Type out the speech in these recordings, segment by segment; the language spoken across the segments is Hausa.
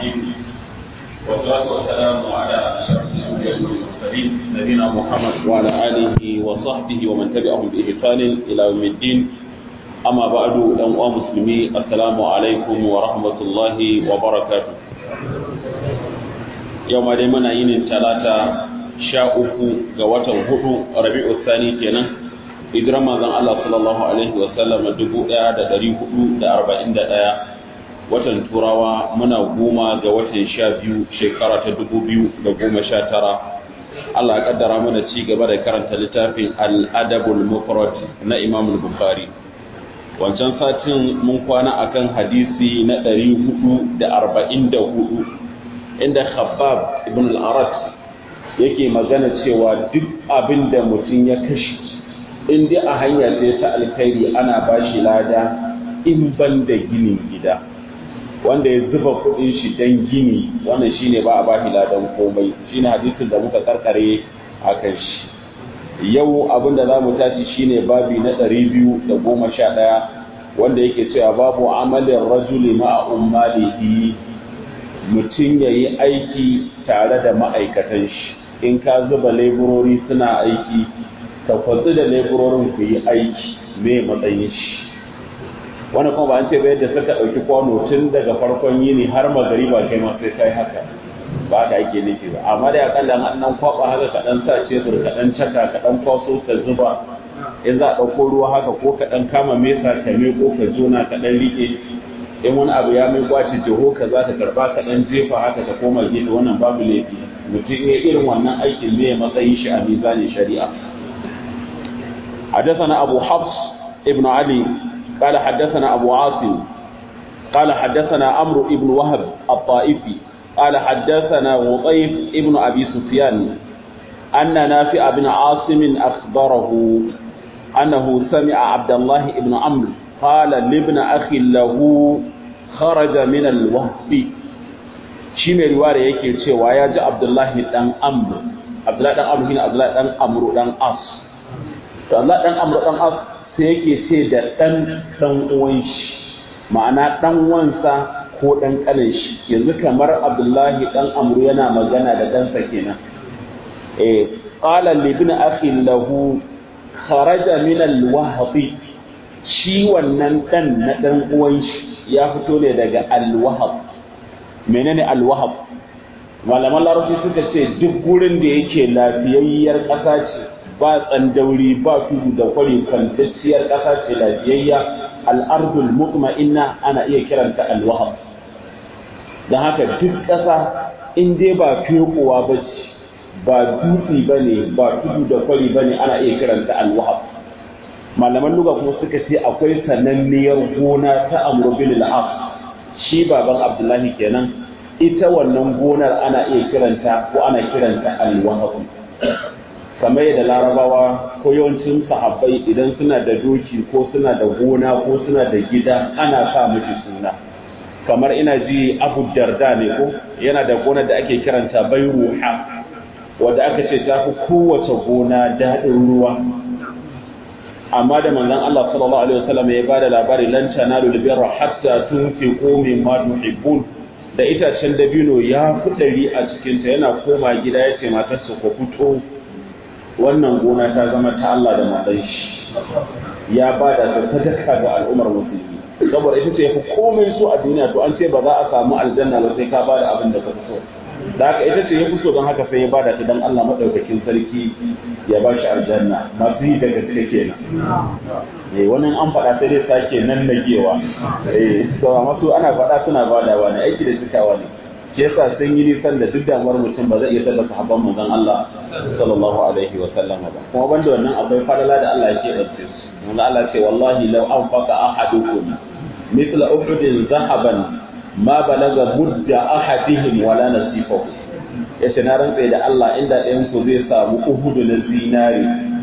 الرحيم والصلاة والسلام على أشرف الأنبياء والمرسلين نبينا محمد وعلى آله وصحبه ومن تبعهم بإحسان إلى يوم الدين أما بعد أيها المسلمين السلام عليكم ورحمة الله وبركاته يوم دي منا ينين ثلاثة sha uku ga watan hudu rabi'u sani kenan hijirar manzon Allah sallallahu alaihi wa sallam dubu ɗaya da ɗari hudu da arba'in da ɗaya watan turawa muna goma ga watan sha biyu shekara ta dubu biyu da goma sha tara Allah ya kaddara mana ci gaba da karanta littafin al-adabul mufrad na Imam Bukhari wancan satin mun kwana akan hadisi na ɗari hudu da arba'in da hudu inda Khabbab ibn al-Arat yake magana cewa duk abin da mutum ya kashe in dai a hanya ce ta alkhairi ana ba shi lada in ban da ginin gida wanda ya zuba kuɗin shi don gini wannan shine ba a ba shi ladan komai shine hadisin da muka karkare a kan shi yau abin da za mu tashi shine babi na ɗari biyu da goma sha ɗaya wanda yake cewa babu amalin rajuli ma'a ummalihi mutum ya yi aiki tare da ma'aikatan shi in ka zuba leburori suna aiki ka kwatsu da leburorin ku yi aiki me matsayin shi wani kuma ba an ce bai da suka ɗauki kwano tun daga farkon yini har magari ba kai ma sai kai haka ba ka ake nufi ba amma da akalla an nan kwaba haka ka dan sa cebur ka dan caka ka dan kwaso ka zuba in za a ɗauko ruwa haka ko ka dan kama mesa ka me ko ka jona ka dan rike in wani abu ya mai kwace jiho ka za ka karba ka dan jefa haka ka koma gefe wannan babu laifi mutum ya irin wannan aikin ne matsayin shi a mizanin shari'a حدثنا أبو حفص ابن علي قال حدثنا أبو عاصم قال حدثنا عمرو ابن وهب الطائفي قال حدثنا وطيف ابن أبي سفيان أن نافع بن عاصم أخبره أنه سمع عبد الله ابن عمرو قال لابن أخي له خرج من الوهب shi mai riwaya yake cewa ya ji abdullahi dan amr abdullahi dan amr shine abdullahi dan amru dan as to Allah dan amru dan as sai yake ce da dan dan uwan shi ma'ana dan wansa ko dan kanin shi yanzu kamar abdullahi dan amru yana magana da ɗansa kenan eh qala li ibn akhi lahu kharaja min al-wahbi shi wannan dan na dan uwan shi ya fito ne daga al-wahab menene alwahab malaman larabci suka ce duk gurin da yake lafiyayyar ƙasa ce ba tsandauri ba tudu da kwari kwantacciyar ƙasa ce lafiyayya al'ardul mutma'inna ana iya kiranta alwahab don haka duk ƙasa in dai ba fekowa ba ce ba dutse ba ne ba tudu da kwari ba ne ana iya kiranta alwahab malaman luga kuma suka ce akwai sananniyar gona ta amru bin al'as shi baban abdullahi kenan ita wannan gonar ana iya kiranta ko ana kiranta alwahabu kamar yadda larabawa ko yawancin sahabbai idan suna da doki ko suna da gona ko suna da gida ana sa miki suna kamar ina ji abu darda ne ko yana da gonar da ake kiranta bairuha wadda aka ce ta fi kowace gona daɗin ruwa amma da manzon Allah sallallahu alaihi wasallam ya bada labari lan tanalu albirra hatta tunfiqu mimma tuhibbun da itacen dabino ya fi ɗari a cikin ta yana koma gida ya ce matarsa ko fito wannan gona ta zama ta Allah da matsayin shi ya bada ta sadaka ga al'ummar musulmi saboda ita ce ya fi komai so a duniya to an ce ba za a samu aljanna ba sai ka bada abin da ka so da haka ita ce ya fi so don haka sai ya bada ta don Allah maɗaukakin sarki ya ba shi aljanna masu yi da gaske kenan eh wani an faɗa sai dai sake nan nagewa eh to amma su ana faɗa suna badawa ne aiki da cikawa ne shi yasa sun yi nisan da duk damuwar mutum ba zai iya tabbata sahabban manzon Allah sallallahu alaihi wa sallam ba kuma banda wannan akwai falala da Allah yake ɗauke su manzo Allah ce wallahi law anfaqa ahadukum mithla uhudin zahaban ma balaga mudda ahadihim wala nasifahu yace na rantse da Allah inda ɗayan ku zai samu uhudu na zinari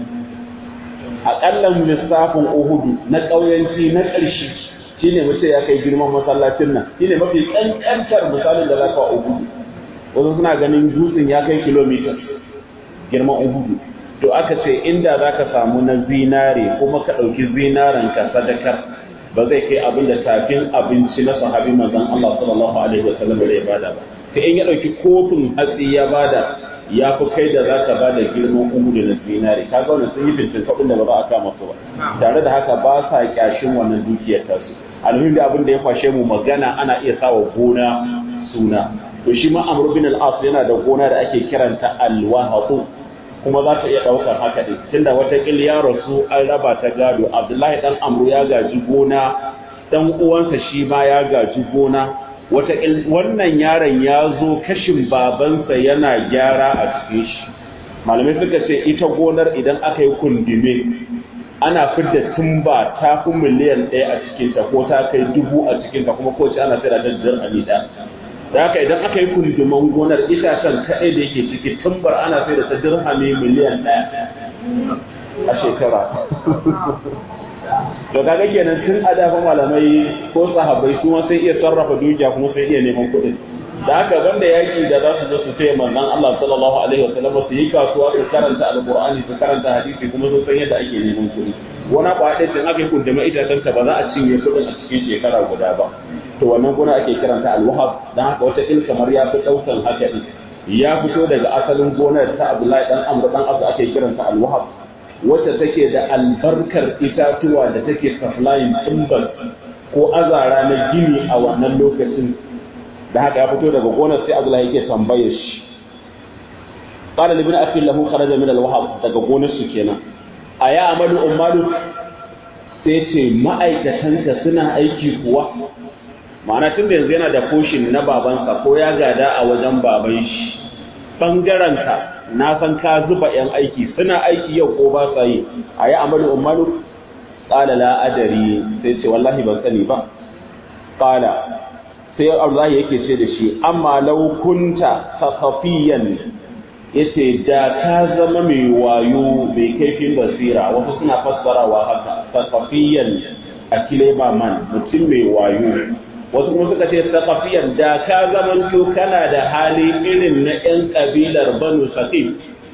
aƙallan lissafin uhudu na ƙauyanci na ƙarshe shine mace ya kai girman masallacin nan shine mafi ƙanƙantar misalin da za ka uhudu wasu suna ganin dutsen ya kai kilomita girman uhudu to aka ce inda za ka samu na zinare kuma ka ɗauki zinaren ka sadakar ba zai kai abin da tafin abinci na sahabi manzon Allah sallallahu alaihi wasallam da ya bada ba sai in ya dauki kofin hatsi ya bada ya fi kai da za ka bada girman uhudu na zinari ka ga wannan sun yi fintin kuɗin da ba za a kama su ba tare da haka ba sa kyashin wannan dukiyar tasu alhamdu da abin da ya kwashe mu magana ana iya sawa gona suna to shi ma amr bin al-as yana da gona da ake kiranta al-wahaqu kuma za ta iya ɗaukar haka ɗin tunda wata ya rasu an raba ta gado abdullahi ɗan amru ya gaji gona ɗan uwansa shi ma ya gaji gona wata wannan yaron ya zo kashin babansa yana gyara a cikin shi malamai suka ce ita gonar idan aka yi kundime ana fidda tumba ta fi miliyan ɗaya a cikinta ko ta kai dubu a cikinta kuma kowace ana sai da jajjar amida da haka idan aka yi kunduman gonar itacen kaɗai da yake ciki tumbar ana sai da ta dirhami miliyan ɗaya a shekara to kaga kenan tun a dafa malamai ko sahabbai su sai iya sarrafa dukiya kuma sai iya neman kuɗin da haka banda yaki da za su zo su taya manzon Allah sallallahu alaihi wasallam su yi kasuwa su karanta alqur'ani su karanta hadisi kuma su san yadda ake neman kuɗi wani kwaɗe tun aka yi kunduma itacen ta ba za a cinye kuɗin a cikin shekara guda ba to wannan gona ake kiranta alwahab dan haka wata il kamar ya fi ɗaukan haka ɗin ya fito daga asalin gonar ta Abdullahi dan Amr dan Abu ake kiranta alwahab wacce take da albarkar itatuwa da take supplying timber ko azara na gini a wannan lokacin da haka ya fito daga gonar sai Abdullahi yake tambaye shi qala libni akhi lahu kharaja min alwahab daga gonar su kenan aya amalu ummalu sai ce ma'aikatanka suna aiki kuwa ma'ana tun da yanzu yana da koshin na babansa ko ya gada a wajen baban shi ɓangarenka na san ka zuba 'yan aiki suna aiki yau ko ba sa yi a yi amalu umaru ƙala la'adari sai ce wallahi ban sani ba ƙala sai Allah yake ce da shi amma laukunta sakafiyan ya ce da ka zama mai wayo mai kaifin basira wasu suna fassarawa haka sakafiyan a kileba man mutum mai wayo wasu kuma suka ce sakafiyan da ka zamanto kana da hali irin na 'yan kabilar banu saqif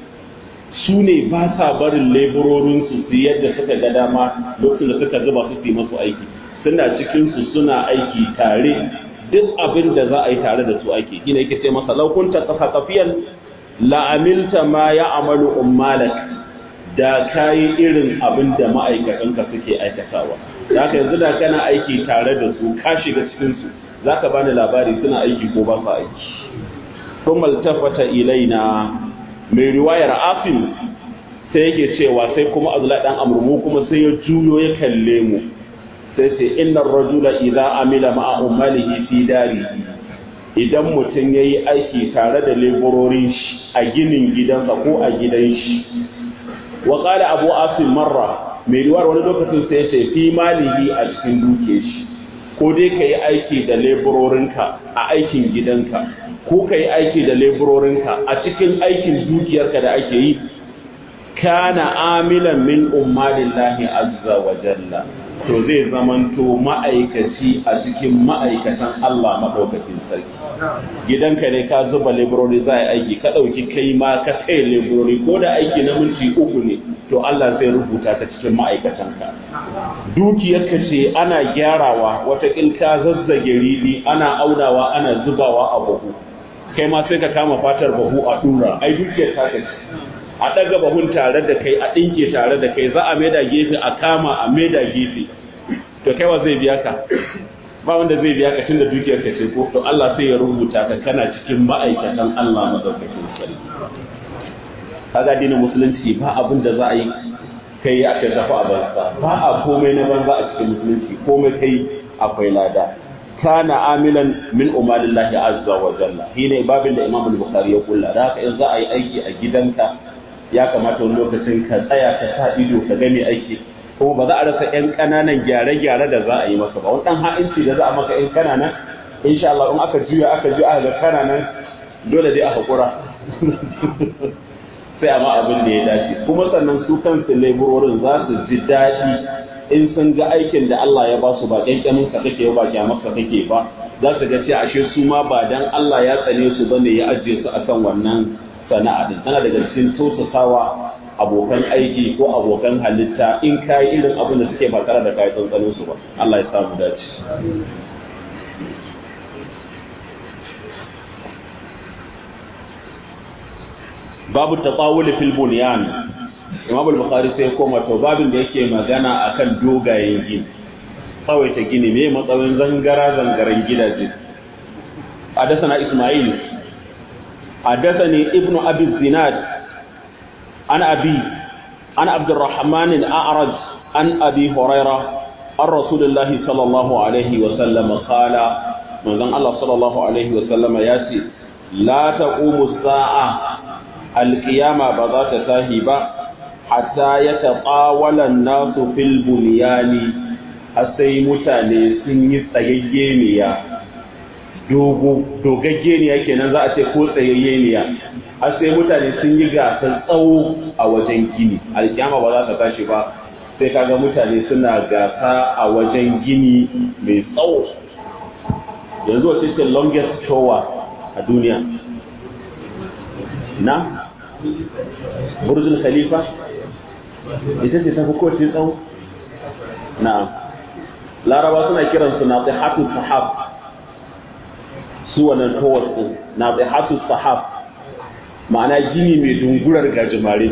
su ne ba sa barin leburorinsu su yadda suka ga dama lokacin da suka zuba su yi masu aiki suna cikinsu suna aiki tare duk abin da za a yi tare da su aiki gina yake ce masa laukunta sakafiyan la'amilta ma ya amalu ummalak da ka yi irin abin da ma'aikatanka suke aikatawa da haka yanzu da kana aiki tare da su ka shiga cikinsu za ka bani labari suna aiki ko ba sa aiki kuma altafata ilaina mai riwayar afin sai yake cewa sai kuma azula dan amurmu kuma sai ya juyo ya kalle mu sai ce innar rajula idza amila ma'a ummalihi fi dari idan mutum yayi aiki tare da leburorin shi a ginin gidansa ko a gidan shi wa qala abu asim marra mai riwar wani lokacin sai ce fi malihi a cikin duke shi ko dai ka yi aiki da leburorinka a aikin gidanka ko ka yi aiki da leburorinka a cikin aikin dukiyarka da ake yi kana amilan min ummalillahi azza wa jalla to zai zamanto ma'aikaci a cikin ma'aikatan Allah maɗaukakin sarki gidanka ne ka zuba leburori za a yi aiki ka ɗauki kai ma ka tsaye leburori ko da aiki na minti uku ne to Allah zai rubuta ta cikin ma'aikatanka dukiyarka ce ana gyarawa wata ka zazzage riɗi ana aunawa ana zubawa a bahu kai ma sai ka kama fatar bahu a ɗura ai dukiyar ta ce a ɗaga bahun tare da kai a ɗinke tare da kai za a maida gefe a kama a maida gefe to kaiwa zai biya ka ba wanda zai biya ka tunda dukiyar ka ce ko to Allah sai ya rubuta ka kana cikin ma'aikatan Allah madaukakin sarki kaga dinin musulunci ba abin da za a yi kai a ce tafi a banza ba a komai na banza a cikin musulunci komai kai akwai lada kana amilan min umalillahi azza wa jalla shine babin da Imam al-Bukhari ya kulla da haka in za a yi aiki a gidanka ya kamata wani lokacin ka tsaya ka sa ido ka gani aiki kuma ba za a rasa ƴan ƙananan gyare-gyare da za a yi maka ba wani ɗan ha'inci da za a maka ƴan ƙananan insha Allah in aka juya aka juya aka ga ƙananan dole dai a haƙura sai a ma abin da ya dace kuma sannan su kansu leburorin za su ji daɗi in sun ga aikin da Allah ya ba su ba ƙyanƙyamin ka kake ba kyamar ka kake ba za su ga cewa ashe su ma ba dan Allah ya tsane su bane ya ajiye su akan wannan sana'a din tana daga cikin tausasawa abokan aiki ko abokan halitta in ka yi irin abin da suke ba tare da kayi tsantsanin su ba Allah ya samu dace babu tatawul fil bunyan Imam al-Bukhari sai koma to babin da yake magana akan dogayen gini tsawaita gini me matsayin zangara zangaren gidaje حدثنا إسماعيل حدثني ابن أبي الزناد عن أبي عن عبد الرحمن الأعرج عن أبي هريرة عن رسول الله صلى الله عليه وسلم قال من ذن الله صلى الله عليه وسلم ياتي لا تقوم الساعة القيامة بذات ساهبة حتى يتطاول الناس في البنيان حتى متاني سنة تيجينيا dogo dogaggeniya kenan za a ce ko tsayayyeniya har sai mutane sun yi gasar tsawo a wajen gini alkiyama ba za ta tashi ba sai kaga mutane suna gasa a wajen gini mai tsawo yanzu wace ce longest tower a duniya na burjul khalifa ita ce tafi kowace tsawo na laraba suna kiransu na tsihatu sahab su wannan towers din na tsihatu sahab ma'ana gini mai dungurar gajimare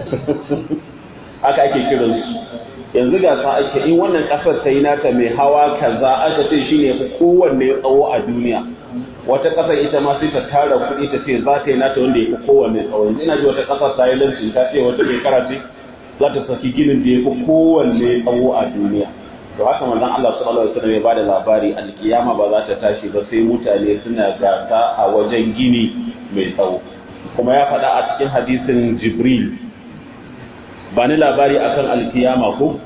haka ake kiransu yanzu ga sa ake in wannan kasar ta yi nata mai hawa kaza aka ce shi ne fi kowanne tsawo a duniya wata kasar ita ma sai ta tara kuɗi ta ce za ta yi nata wanda ya fi kowanne tsawo yanzu ina ji wata kasar ta yi lancin ta ce wata mai karace za ta saki ginin da ya fi kowanne tsawo a duniya to haka manzon Allah sallallahu alaihi wasallam ya bada labari alkiyama ba za ta tashi ba sai mutane suna gasa a wajen gini mai tsawo kuma ya faɗa a cikin hadisin Jibril ba ni labari akan alkiyama ko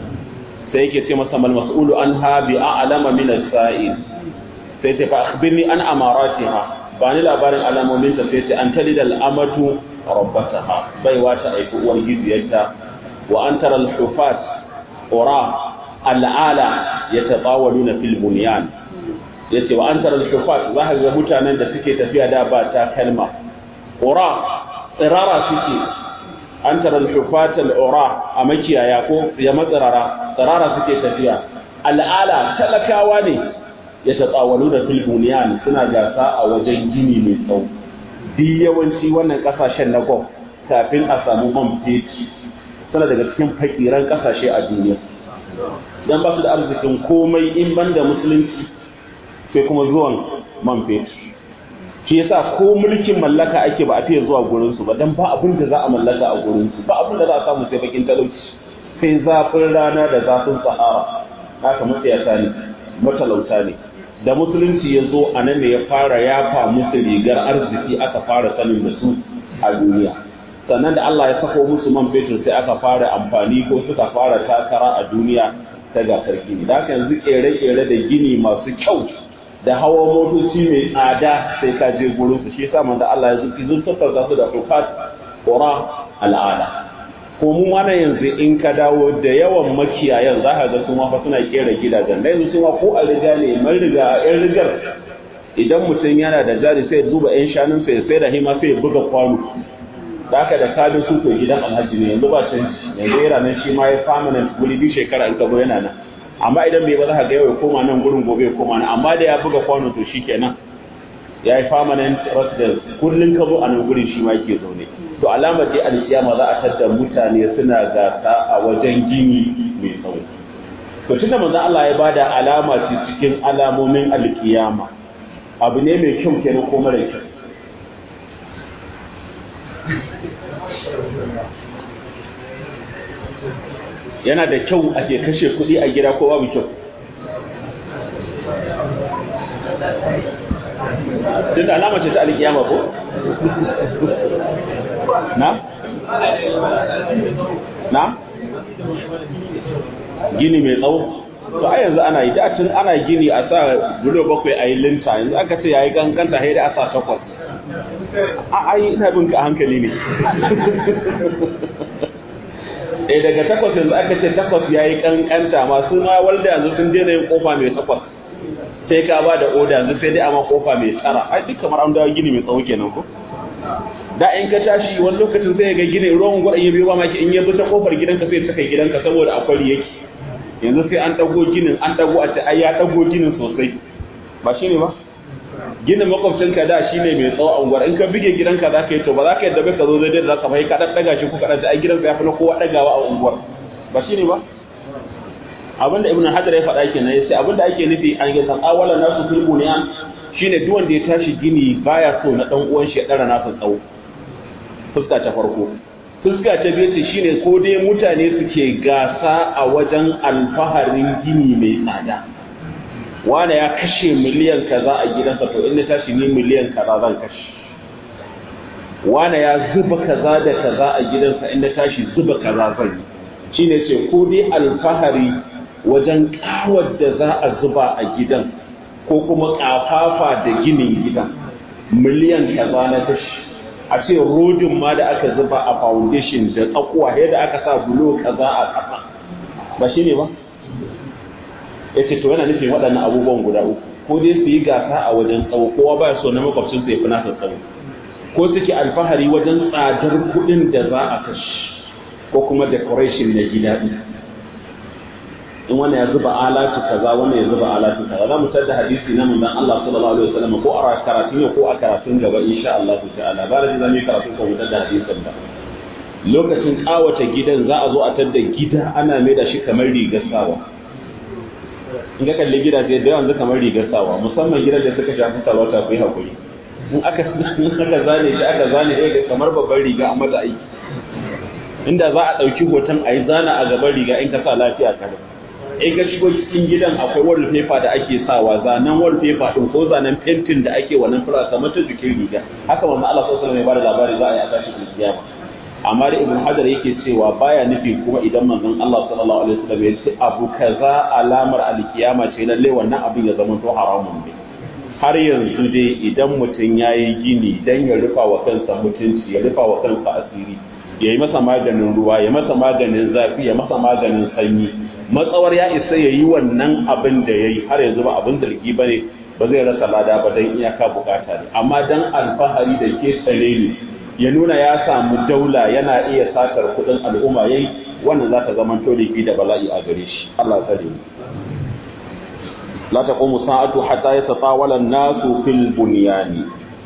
sai yake ce masa mal mas'ulu anha bi a'lama min as-sa'il sai ta fa akhbirni an amaratiha ba ni labarin alamomin ta sai ta an talida al-amatu rabbataha baiwa ta aiki uwar gidiyarta wa an tara al-hufat ura al'ala yatatawaluna fil bunyan yace wa an tara al-hufat za ka ga mutanen da suke tafiya da ba ta kalma ura tsirara suke an tara al-hufat al-ura a makiyaya ko ya matsirara tsirara suke tafiya al'ala talakawa ne ya tatsawalu da filbuniyan suna gasa a wajen gini mai tsawo duk yawanci wannan kasashen na gwam kafin a samu man fetur suna daga cikin fakiran kasashe a duniya don ba su da arzikin komai in ban da musulunci sai kuma zuwan man fetur shi yasa ko mulkin mallaka ake ba a fiye zuwa gurinsu ba don ba abin da za a mallaka a gurinsu ba abin da za a samu sai bakin talauci sai zafin rana da zafin sahara haka matsayata ne matalauta ne da musulunci ya zo a nan ne ya fara yafa musu rigar arziki aka fara sanin da su a duniya sannan da Allah ya sako musu man fetur sai aka fara amfani ko suka fara takara a duniya ta gasar gini da haka yanzu kere-kere da gini masu kyau da hawa motoci mai tsada sai ka je gurin su shi yasa manzo Allah ya zuki zuntar da su da rufat qura al'ada ko mu mana yanzu in ka dawo da yawan makiyayan za ka ga su ma fa suna kera gidajen da yanzu su ma ko a riga ne man riga yan rigar idan mutum yana da jari sai zuba yan shanun sai sai da hima sai buga kwano da haka da kadin su to gidan alhaji ne yanzu ba canji yanzu yana nan shi ma ya permanent guri biyu shekara in kabo yana nan amma idan bai ba za ka ga yau ya koma nan gurin gobe ya koma nan amma da ya buga kwano to shikenan ya yi permanent residence kullum ka zo a nan gurin shi ma yake zaune to alamar dai alkiyama za a tadda mutane suna gasa a wajen gini mai tsawo to tunda manzo Allah ya bada alama ce cikin alamomin alkiyama abu ne mai kyau kenan ko mara kyau yana da kyau ake kashe kuɗi a gida ko babu kyau duk da alama ce ta alkiyama ko na na gini mai tsawo to a yanzu ana yi dacin ana gini a sa bulo bakwai a yi linta yanzu aka ce ya yi kankanta sai da a sa takwas a ai ina bin ka hankali ne eh daga takwas yanzu aka ce takwas ya yi kankanta masu ma walda yanzu sun daina yin kofa mai takwas sai ka ba da oda yanzu sai dai amma kofa mai tsara ai duk kamar an dawo gini mai tsawo kenan ko da in ka tashi wani lokacin sai ga gine ruwan gwada ya biyo ba maki in ya bi ta kofar gidanka sai ta kai gidanka saboda akwai yake yanzu sai an dago ginin an dago a ce ai ya dago ginin sosai ba shine ba ginin makwabcinka da shine mai tsawo a unguwar in ka bige gidanka za ka yi to ba za ka yadda bai ka zo zai da za ka bai ka dan daga shi ko ka dan ai gidanka ya fi na kowa dagawa a unguwar ba shine ba abinda ibn hajar ya faɗa kenan yace abinda ake nufi an ga san awala nasu fil bunyan shine duk wanda ya tashi gini baya so na dan uwan shi ya dara nasa tsawo fuska ta farko fuska ta biyu ce shine ko dai mutane suke gasa a wajen alfaharin gini mai tsada wane ya kashe miliyan kaza a gidansa to in na tashi ni miliyan kaza zan kashe wane ya zuba kaza da kaza a gidansa in na tashi zuba kaza zan yi shine ce ko dai alfahari wajen kawar da za a zuba a gidan ko kuma kafafa da ginin gidan miliyan kaza na tashi a ce rodin ma da aka zuba a foundation da tsakuwa yadda aka sa bulo kaza a ƙasa ba shi ne ba ya ce to yana nufin waɗannan abubuwan guda uku ko dai su yi gasa a wajen tsawo kowa ba so na makwabcin sai fi nasa tsawo ko suke alfahari wajen tsadar kuɗin da za a kashe ko kuma decoration na gida ɗin in wani ya zuba alatu kaza wani ya zuba alatu kaza za mu tada hadisi na manzon Allah sallallahu alaihi wasallam ko a karatun yau ko a karatun gaba insha Allah ta'ala ba da zamu yi karatun ko mu tada hadisin ba lokacin kawata gidan za a zo a tada gida ana mai da shi kamar rigar sawa in ka kalli gidaje da yanzu kamar rigar sawa musamman gidan da suka shafi talauta ku yi hakuri in aka aka zane shi aka zane ɗaya kamar babban riga a mata aiki inda za a ɗauki hoton a yi zana a gaban riga in ka sa lafiya kare in ka shigo cikin gidan akwai wallpaper da ake sawa zanen wallpaper din ko zanen fentin da ake wannan fura kamar ta jikin riga haka manzo Allah sallallahu alaihi wasallam ya bada labari za a yi a tashi kiyama amma da ibn hajar yake cewa baya nufi kuma idan manzon Allah sallallahu alaihi wasallam ya ce abu kaza alamar alkiyama ce lalle wannan abin ya zama to haramun ne har yanzu dai idan mutum ya yi gini dan ya rufa wa kansa mutunci ya rufa wa kansa asiri ya yi masa maganin ruwa ya masa maganin zafi ya masa maganin sanyi matsawar ya isa ya yi wannan abin da ya yi har yanzu ba abin zargi ba ne ba zai rasa lada ba don iyaka bukata ne amma don alfahari da ke tsare ne ya nuna ya samu daula yana iya satar kudin al'umma yayi wannan za ta zama tolifi da bala'i a gare shi Allah tsare mu la taqumu sa'atu hatta yatatawala an-nasu fil bunyani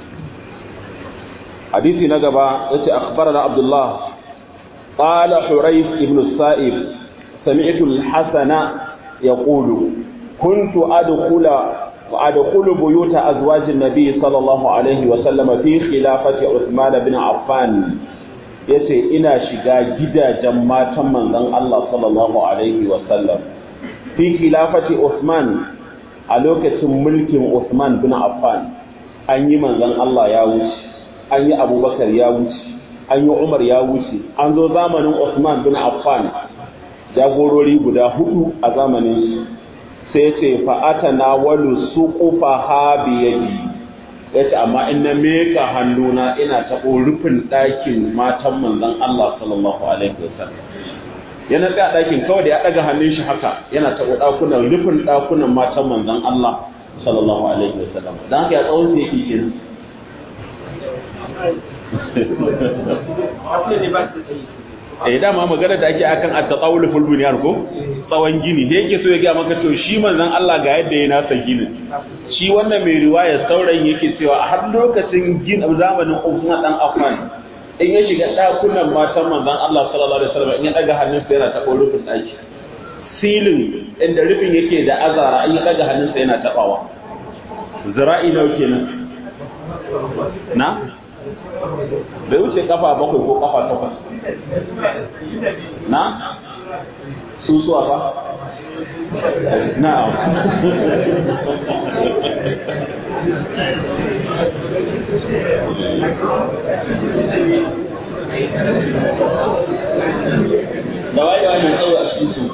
hadisi na gaba yace akhbarana abdullah qala hurayth ibn sa'ib sami'tu al-hasana yaqulu kuntu adkhula وأدخل بيوت أزواج النبي صلى الله عليه وسلم في خلافة عثمان بن عفان yace ina shiga gidajen matan manzon Allah sallallahu alaihi wa sallam fi khilafati Uthman a lokacin mulkin Uthman bin Affan an yi manzon Allah ya wuce an yi Abubakar ya wuce an yi Umar ya wuce an zo zamanin Uthman bin Affan jagorori guda hudu a zamanin shi sai ce fa'ata na walu su ƙufa ha biyadi ya ce amma ina meka hannuna ina taɓo rufin ɗakin matan manzan Allah sallallahu Alaihi wasallam yana tsaya ɗakin kawai da ya ɗaga hannun shi haka yana taɓo ɗakunan rufin ɗakunan matan manzan Allah sallallahu Alaihi wasallam don haka ya tsawon su yake kenan eh dama magana da ake akan at-tatawul fil bunyan ko tsawon gini da yake so ya ga maka to shi manzon Allah ga yadda ya nasa ginin shi wannan mai riwaya saurayin yake cewa a har lokacin gin zamanin Uthman dan Affan in ya shiga dakunan matan manzon Allah sallallahu alaihi wasallam in ya daga hannunsa yana taɓa rufin daki silin inda rufin yake da azara in ya daga hannunsa yana tabawa zira'i nawa kenan na bai wuce kafa bakwai ko kafa takwas na susuwa ba na da waye waye mai tsawo a cikin su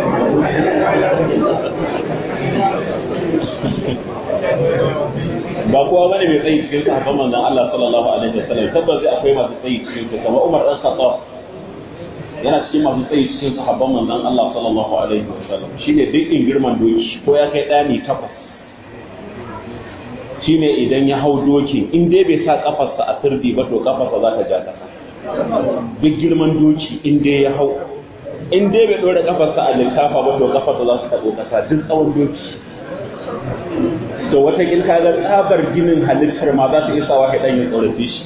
ba kowa bane mai tsayi cikin sahabban manzon Allah sallallahu alaihi wasallam tabbas akwai masu tsayi cikin su kamar Umar dan Khattab yana cikin masu tsayi cikin sahabban manzon Allah sallallahu alaihi wasallam shine dukkan girman doki ko ya kai dani takwas shine idan ya hau dokin in dai bai sa kafarsa a sirdi ba to kafarsa za ta ja kasa duk girman doki in dai ya hau in dai bai dora kafarsa a linkafa ba to kafarsa za su taɓo kasa duk tsawon doki to wata kin kaga tsabar ginin halittar ma za su isa wa ɗan ya tsorafi shi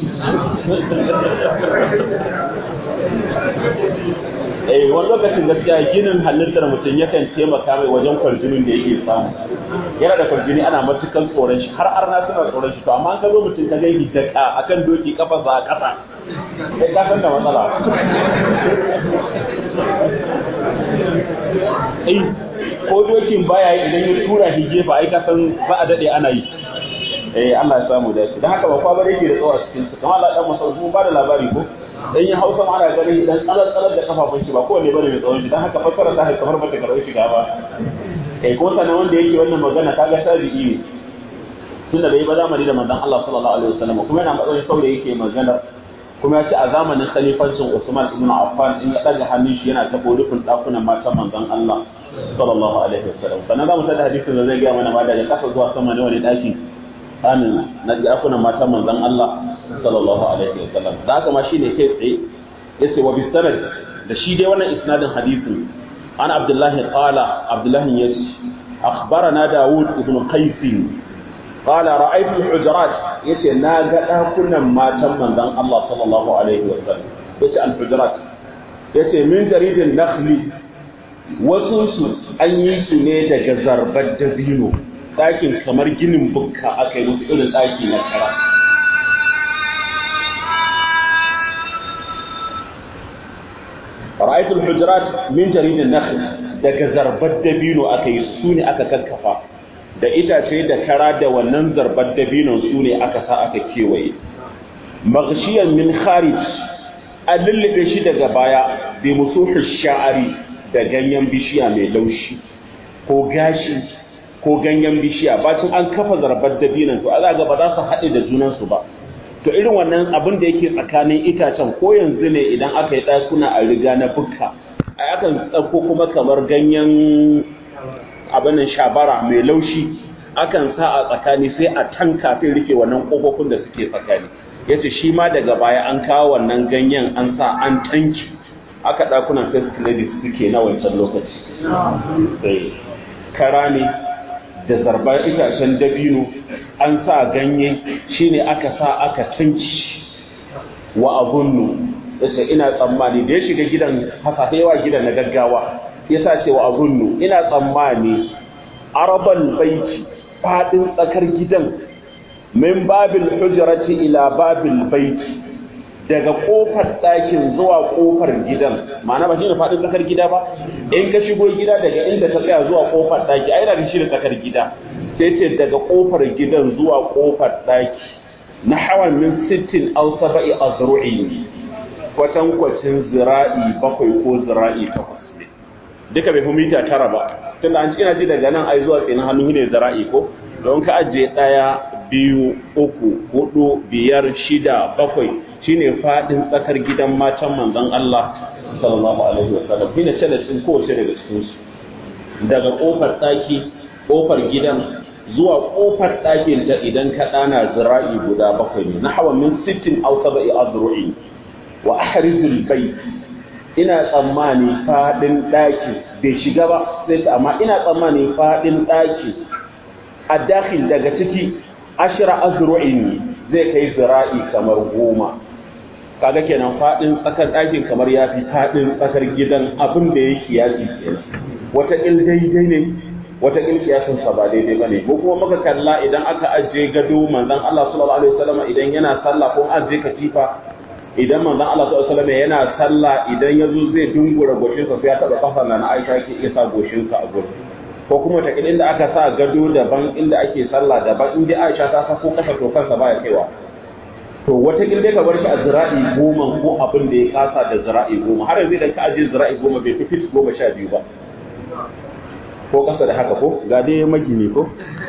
eh wani lokacin gaskiya ginin halittar mutum yakan taimaka mai wajen kwarjinin da yake samu yana da kwarjini ana matukan tsoron shi har arna suna tsoron shi to amma an ka zo mutum ka gani da akan doki kafarsa a ƙasa sai ka san da matsala eh ko dokin baya yi idan ya tura shi gefa ai ka san ba a dade ana yi eh Allah ya samu dace dan haka ba kwa bare yake da tsawa cikin su kamar Allah dan masa mun ba da labari ko dan ya hausa ma ana ganin idan tsalar tsalar da kafafun shi ba kowanne bane mai tsawon shi dan haka fassara ta kamar bata karɓi shiga ba eh ko sanan wanda yake wannan magana kaga tabi'i ne tunda bai ba zamani da manzon Allah sallallahu alaihi wasallam kuma yana matsayin saurayi yake magana kuma ya ce a zamanin khalifancin Usman ibn Affan in ya daga hannun shi yana tabo rufin dakunan matan manzon Allah sallallahu alaihi wasallam sannan za mu tada hadisin da zai ga mana ma daga kasa zuwa sama ne wani daki amin na dakunan matan manzon Allah sallallahu alaihi wasallam da haka ma shine kai tsaye yace wa bisanad da shi dai wannan isnadin hadisin an Abdullahi qala Abdullahi yace akhbarana Dawud ibn Qais قال رأيت الحجرات yace na ga dakunan matan manzon Allah sallallahu alaihi wasallam yace al-hujurat yace min jaridin nakhli wasu su an yi su ne daga zarbar dabino ɗakin kamar ginin bukka aka yi musu irin ɗaki na kara ra'aytul hujurat min jaridin nakhl daga zarbar dabino aka yi su ne aka kakkafa da itace da kara da wannan zarbar dabinon su ne aka sa aka kewaye maghshiyan min kharij a lullube shi daga baya bi musuhi sha'ari da ganyen bishiya mai laushi ko gashi ko ganyen bishiya bacin an kafa zarbar dabinon to a ga ba za su haɗe da junansu ba to irin wannan abin da yake tsakanin itacen ko yanzu ne idan aka yi ɗakuna a riga na bukka a akan tsakko kuma kamar ganyen abin shabara mai laushi akan sa a tsakani sai a tanka sai rike wannan kofofin da suke tsakani yace shi ma daga baya an kawo wannan ganyen an sa an tanki aka dakunan first ladies suke na wancan lokaci sai kara ne da zarbar itacen dabino an sa ganye shine aka sa aka tanki wa abunnu yace ina tsammani da ya shiga gidan haka yawa gidan na gaggawa yasa cewa abunnu ina tsammani arabal baiti fadin tsakar gidan min babil hujrati ila babil baiti daga kofar ɗakin zuwa kofar gidan ma'ana ba shine fadin tsakar gida ba in ka shigo gida daga inda ta tsaya zuwa kofar ɗaki ai da shi da tsakar gida sai ce daga kofar gidan zuwa kofar ɗaki na hawan min sittin aw sab'i azru'in kwatankwacin zira'i bakwai ko zira'i takwas duka bai fi mita tara ba tunda an ina ji daga nan ai zuwa tsinin hannu ne zara'i ko don ka ajiye ɗaya biyu uku hudu biyar shida bakwai shine fadin tsakar gidan matan manzon Allah sallallahu alaihi wasallam shine ce da cikin kowace daga cikin su daga kofar ɗaki kofar gidan zuwa kofar ɗakin ta idan ka ɗana zira'i guda bakwai ne na hawa min sittin aw sab'i azru'i wa ahrizul bayt ina tsammani faɗin ɗaki bai shiga ba sai ta amma ina tsammani faɗin ɗaki a dakhil daga ciki ashira azru'in zai kai zira'i kamar goma kaga kenan faɗin tsakar ɗakin kamar ya fi faɗin tsakar gidan abin da ya kiyasi kenan wata il daidai ne wata il kiyasin sa ba daidai bane ko kuma muka kalla idan aka ajiye gado manzon Allah sallallahu alaihi wasallam idan yana sallah ko ajiye katifa idan manzon Allah sallallahu alaihi wasallam yana sallah idan yazo zai dungura goshin sa sai ya taba kafar na Aisha ke iya sa goshin sa a gurin ko kuma ta inda aka sa gado daban inda ake sallah daban inda Aisha ta sa ko kasa to kansa baya kaiwa to wata kin dai ka bar shi a zira'i goma ko abin da ya kasa da zira'i goma har yanzu idan ka ajiye zira'i goma bai fi fit goma sha biyu ba ko kasa da haka ko ga dai magini ko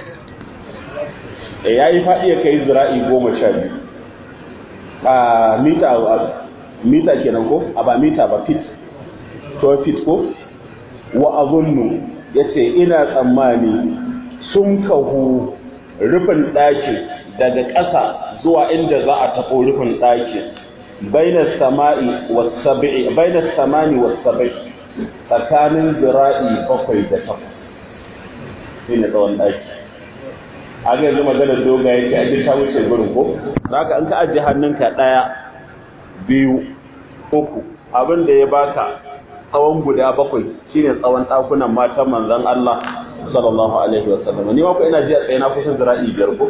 eh yayi faɗi ya kai zira'i goma sha biyu a mita mita kenan ko a ba mita ba fit to fit ko wa azunnu yace ina tsammani sun kahu rufin ɗakin daga ƙasa zuwa inda za a taɓo rufin ɗakin bainas sama'i wasabi'i bainas samani wasabi'i tsakanin zira'i bakwai da takwas shi ne tsawon ɗaki a ga yanzu maganar doga yake a ta wuce gurin ko za ka an ka ajiye hannunka ɗaya biyu uku abin da ya baka tsawon guda bakwai shine tsawon ɗakunan matan manzon Allah sallallahu alaihi wa sallam ni ma ko ina ji a tsaye na kusan zira'i biyar ko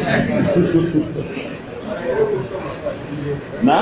na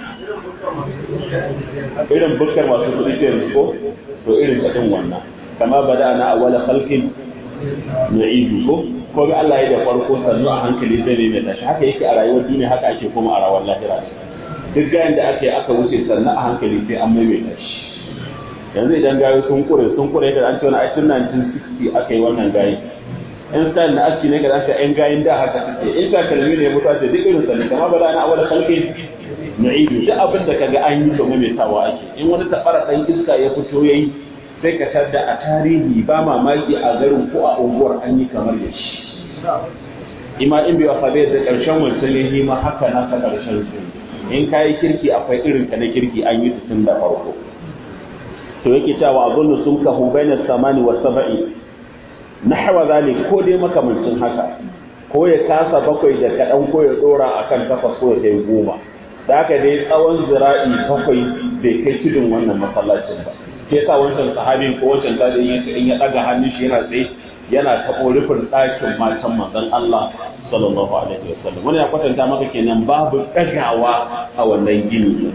irin bukkar masu kuɗi ke ko to irin ta din wannan kama bada na awwala khalqin nu'idu ko ko ga Allah ya da farko sannu a hankali zai ne mai tashi haka yake a rayuwar duniya haka ake kuma a rawar lahira duk gayan da aka yi aka wuce sannu a hankali sai an maimaita shi yanzu idan gayo sun kure sun kure da an ce wani aikin 1960 aka yi wannan gayi in style na aski ne ga an ce yan gayin da haka suke in takalmi ne mutuwa ce duk irin sannu kama ba da na awal kalke nu'idu duk abin da kaga an yi to maimaitawa ake in wani tabara dan iska ya fito yayi sai ka tadda a tarihi ba mamaki a garin ko a unguwar an yi kamar da shi ima in bai wasa bai da karshen wancan ya yi ma haka na ka karshen su in kayi kirki akwai irin ka na kirki an yi tun da farko to yake cewa azunnu sun kahu bainas samani wa sab'i nahwa zalik ko dai makamancin haka ko ya kasa bakwai da kadan ko ya dora akan takwas ko ya kai goma da haka dai tsawon zira'i bakwai bai kai tudun wannan masallacin ba ke sa wancan sahabin ko wancan tabi'in yace in ya daga hannun shi yana tsaye yana taɓo rufin ɗakin matan manzon Allah sallallahu alaihi wasallam wani ya kwatanta maka kenan babu ɗagawa a wannan gini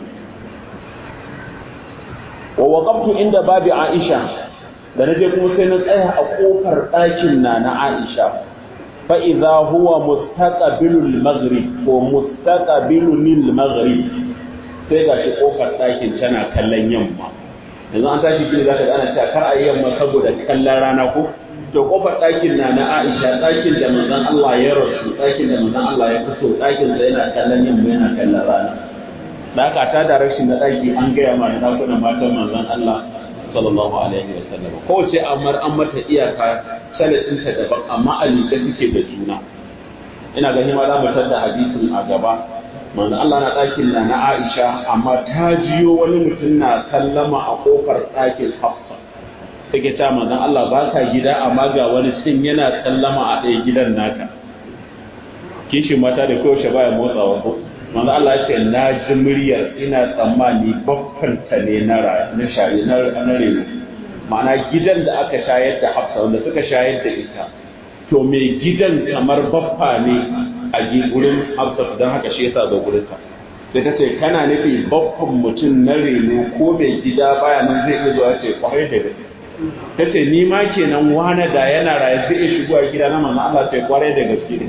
wa waqaftu inda babi Aisha da naje kuma sai na tsaya a kofar ɗakin na na Aisha fa idza huwa mustaqbilul maghrib ko mustaqbilul maghrib sai gashi kofar ɗakin tana kallon yamma yanzu an tashi gini zaka ga ana cewa kar a yi yamma saboda kallon rana ko to kofar ɗakin na na Aisha ɗakin da manzon Allah ya rasu ɗakin da manzon Allah ya fito ɗakin da yana kallon yamma yana kallon rana da aka ta da rashin na ɗaki an gaya ma da ɗakunan matan manzon Allah sallallahu alaihi wa sallam kowace amar an mata iyaka salatin ta daban amma a liƙe suke da juna ina ganin ma za mu tada hadisin a gaba manzo Allah na ɗakin na na Aisha amma ta jiyo wani mutum na sallama a kofar ɗakin Hafsa take ta manzon Allah ba ka gida amma ga wani cin yana sallama a ɗaya gidan naka kishin mata da kowace baya motsawa ko manzo Allah ya ce na ji muryar ina tsammani baffanta ne na na shari na na reno ma'ana gidan da aka shayar da Hafsa wanda suka shayar da ita to mai gidan kamar baffa ne a gurin Hafsa don haka shi yasa zo gurin ta sai ta ce kana nufi baffan mutum na reno ko mai gida baya nan zai iya zuwa ce kwarai da gaske ta ce ni ma kenan wane da yana raye zai iya shigo a gida na manzo Allah ce kwarai da gaske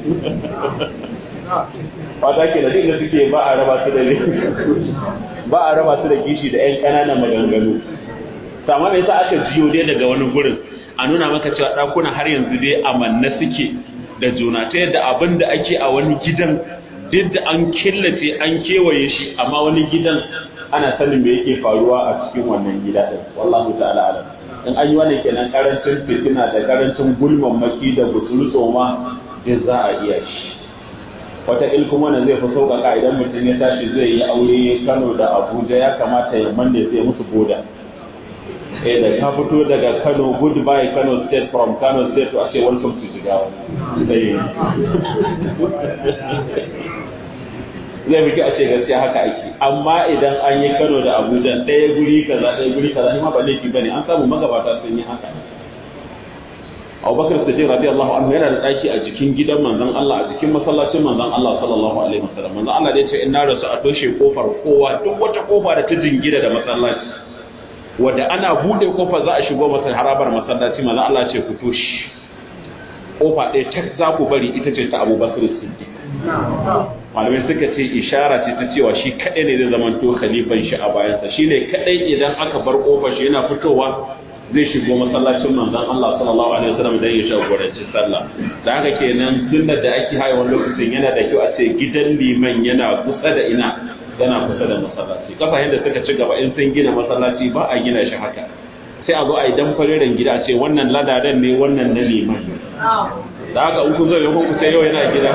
fata ke da duk da suke ba a raba su da ba a raba su da kishi da ƴan ƙananan maganganu sama me yasa aka jiyo dai daga wani gurin a nuna maka cewa ɗakuna har yanzu dai amanna suke da juna ta yadda abin da ake a wani gidan duk da an killace an kewaye shi amma wani gidan ana sanin me yake faruwa a cikin wannan gida din wallahu ta'ala alam in an yi wannan kenan karancin fitina da karancin gulman maki da gusuru tsoma duk za a iya shi wata ilkun wannan zai fi sauƙaƙa idan mutum ya tashi zai yi aure Kano da Abuja ya kamata ya manne sai musu boda eh da ka fito daga Kano goodbye Kano state from Kano state to a ce welcome to Jigawa sai zai fi a ce gaskiya haka ake amma idan an yi Kano da Abuja ɗaya guri kaza ɗaya guri kaza shi ma ba laifi bane an samu magabata sun yi haka Abubakar Siddiq radiyallahu anhu yana da daki a jikin gidan manzon Allah a jikin masallacin manzon Allah sallallahu alaihi wasallam manzon Allah da ya ce in na rasu a toshe kofar kowa duk wata kofa da ta jingina da masallaci wanda ana bude kofar za a shigo masa harabar masallaci manzon Allah ce ku toshe kofa ɗaya ta za ku bari ita ce ta Abubakar Siddiq malamai suka ce ishara ce ta cewa shi kaɗai ne zai zama to khalifan shi a bayansa shi ne kaɗai idan aka bar kofar shi yana fitowa zai shigo masallacin manzon Allah sallallahu alaihi wasallam dan ya jagoranci sallah da haka kenan sunnar da ake haya wani lokacin yana da kyau a ce gidan liman yana kusa da ina yana kusa da masallaci kasashen da suka ci gaba in sun gina masallaci ba a gina shi haka sai a zo a yi dan fareren gida a ce wannan ladadan ne wannan na liman da haka in kun zo ne ku sai yau yana gida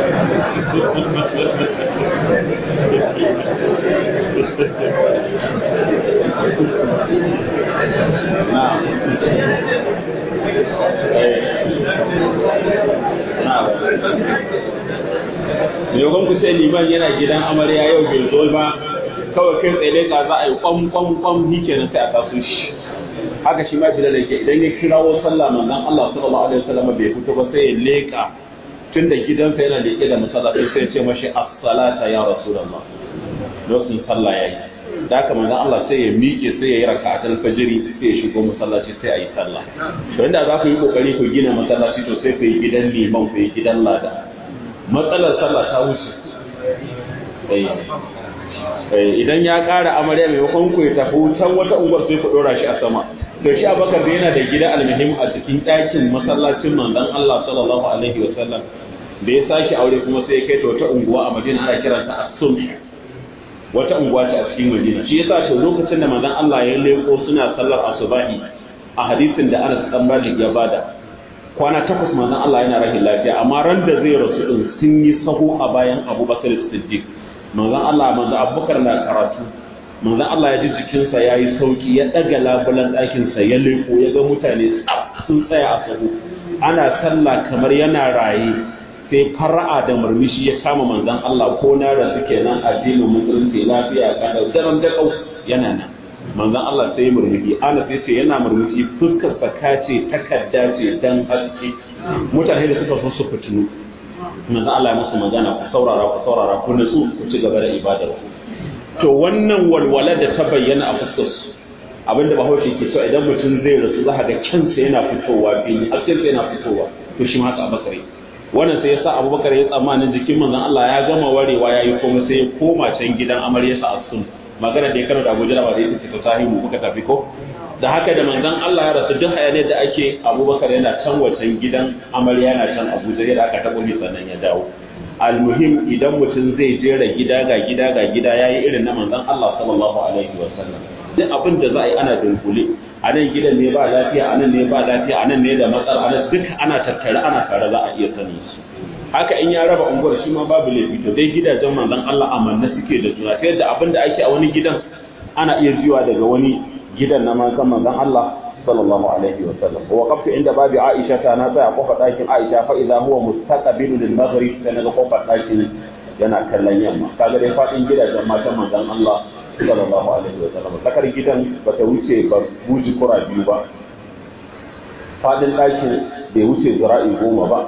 Yogon ku sai liman yana gidan amarya yau bai zo ba kawai kai tsaye ka za a yi kwam kwam kwam ni kenan sai a taso shi haka shi ma bilal yake idan ya kirawo sallah manzon Allah sallallahu alaihi wasallam bai fito ba sai ya leka tun da gidansa yana leke da masallaci sai ya ce mashi as-salata ya rasulullah lokacin sallah yayi da haka manzon Allah sai ya miƙe sai ya yi raka'atul fajri sai ya shigo masallaci sai a yi sallah to inda za ku yi kokari ku gina masallaci to sai ku yi gidan liman ku yi gidan lada matsalar sallah ta wuce idan ya ƙara amarya maimakon ku ya tafi can wata unguwar sai ku ɗora shi a sama to shi abakar da yana da gida almuhim a cikin ɗakin masallacin manzon Allah sallallahu alaihi wa sallam da ya sake aure kuma sai ya kai ta wata unguwa a Madina ana kiranta as-Sumh wata unguwa ce a cikin Madina shi yasa to lokacin da manzon Allah ya leko suna sallar asubahi a hadisin da Anas dan Malik ya bada kwana takwas manzon Allah yana rahin lafiya amma ran da zai rasu din sun yi sahu a bayan Abubakar Siddiq manzon Allah manzon Abubakar na karatu manzon Allah ya ji jikinsa ya yi sauki ya ɗaga labulan ɗakinsa ya leko ya ga mutane sun tsaya a sahu ana sallah kamar yana raye sai fara'a da murmushi ya kama manzon Allah ko na da suke nan addinin musulunci lafiya kada daren da kau yana nan manzon Allah sai murmushi ana sai ce yana murmushi fuskar saka ce takarda ce dan haske mutane da suka so su fitinu manzon Allah ya musu magana ku saurara ku saurara ku nutsu ku ci gaba da ibadar ku to wannan walwala da ta bayyana a fuskar su abinda bahaushe ke cewa idan mutum zai rasu za ga kansa yana fitowa fili haskensa yana fitowa to shi ma haka abakare wannan sai ya sa abubakar ya tsammanin jikin manzon Allah ya gama warewa ya yi komai sai ya koma can gidan amaryarsa a sun magana da ya karanta Abuja da ba da ita ce ta sahihu kuka tafi ko da haka da manzon Allah ya rasu duk hayaniyar da ake abubakar yana can wacan gidan amarya yana can Abuja yadda aka taɓa sannan ya dawo almuhim idan mutum zai jera gida ga gida ga gida yayi irin na manzon Allah sallallahu alaihi wasallam duk abin da za a yi ana dunkule a nan gidan ne ba lafiya a nan ne ba lafiya a nan ne da matsala a nan duka ana tattare ana tare za a iya sanin su haka in ya raba unguwar shi ma babu laifi to dai gidajen manzon Allah amanna suke da juna ta yadda abin da ake a wani gidan ana iya jiwa daga wani gidan na manzon manzon Allah sallallahu alaihi wa sallam wa qaftu inda babi Aisha ta na tsaya kofar ɗakin Aisha fa idza huwa mustaqbilu lil maghrib sai naga kofar ɗakin yana kallon yamma kaga dai fadin gidajen matan manzon Allah sallallahu alaihi wa sallam tsakar gidan bata wuce ba buji kura biyu ba fadin ɗakin bai wuce zira'i goma ba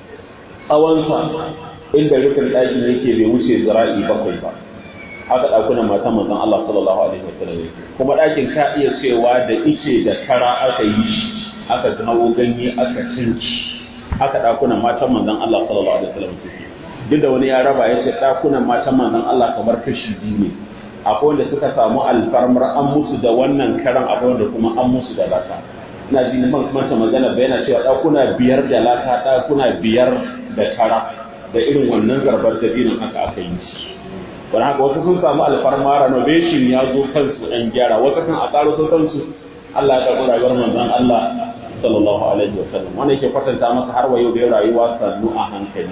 tsawonsa inda rufin ɗakin yake bai wuce zira'i bakwai ba haka ɗakunan matan manzon Allah sallallahu alaihi wa sallam kuma ɗakin ka iya cewa da ice da kara aka yi shi aka kawo ganye aka cinci haka ɗakunan matan manzon Allah sallallahu alaihi wa sallam duk da wani ya raba ya ce ɗakunan matan manzon Allah kamar kashi biyu ne akwai wanda suka samu alfarmar an musu da wannan karan akwai wanda kuma an musu da laka ina ji man manta magana ba yana cewa ɗakuna biyar da laka ɗakuna biyar da kara da irin wannan zarbar dabinin haka aka yi don haka wasu sun samu alfarma renovation ya zo kansu an gyara wasu kan a tsaro sun kansu Allah ya karɓi rayuwar manzon Allah sallallahu alaihi wa sallam wanda yake kwatanta masa har wa yau da rayuwa sannu a hankali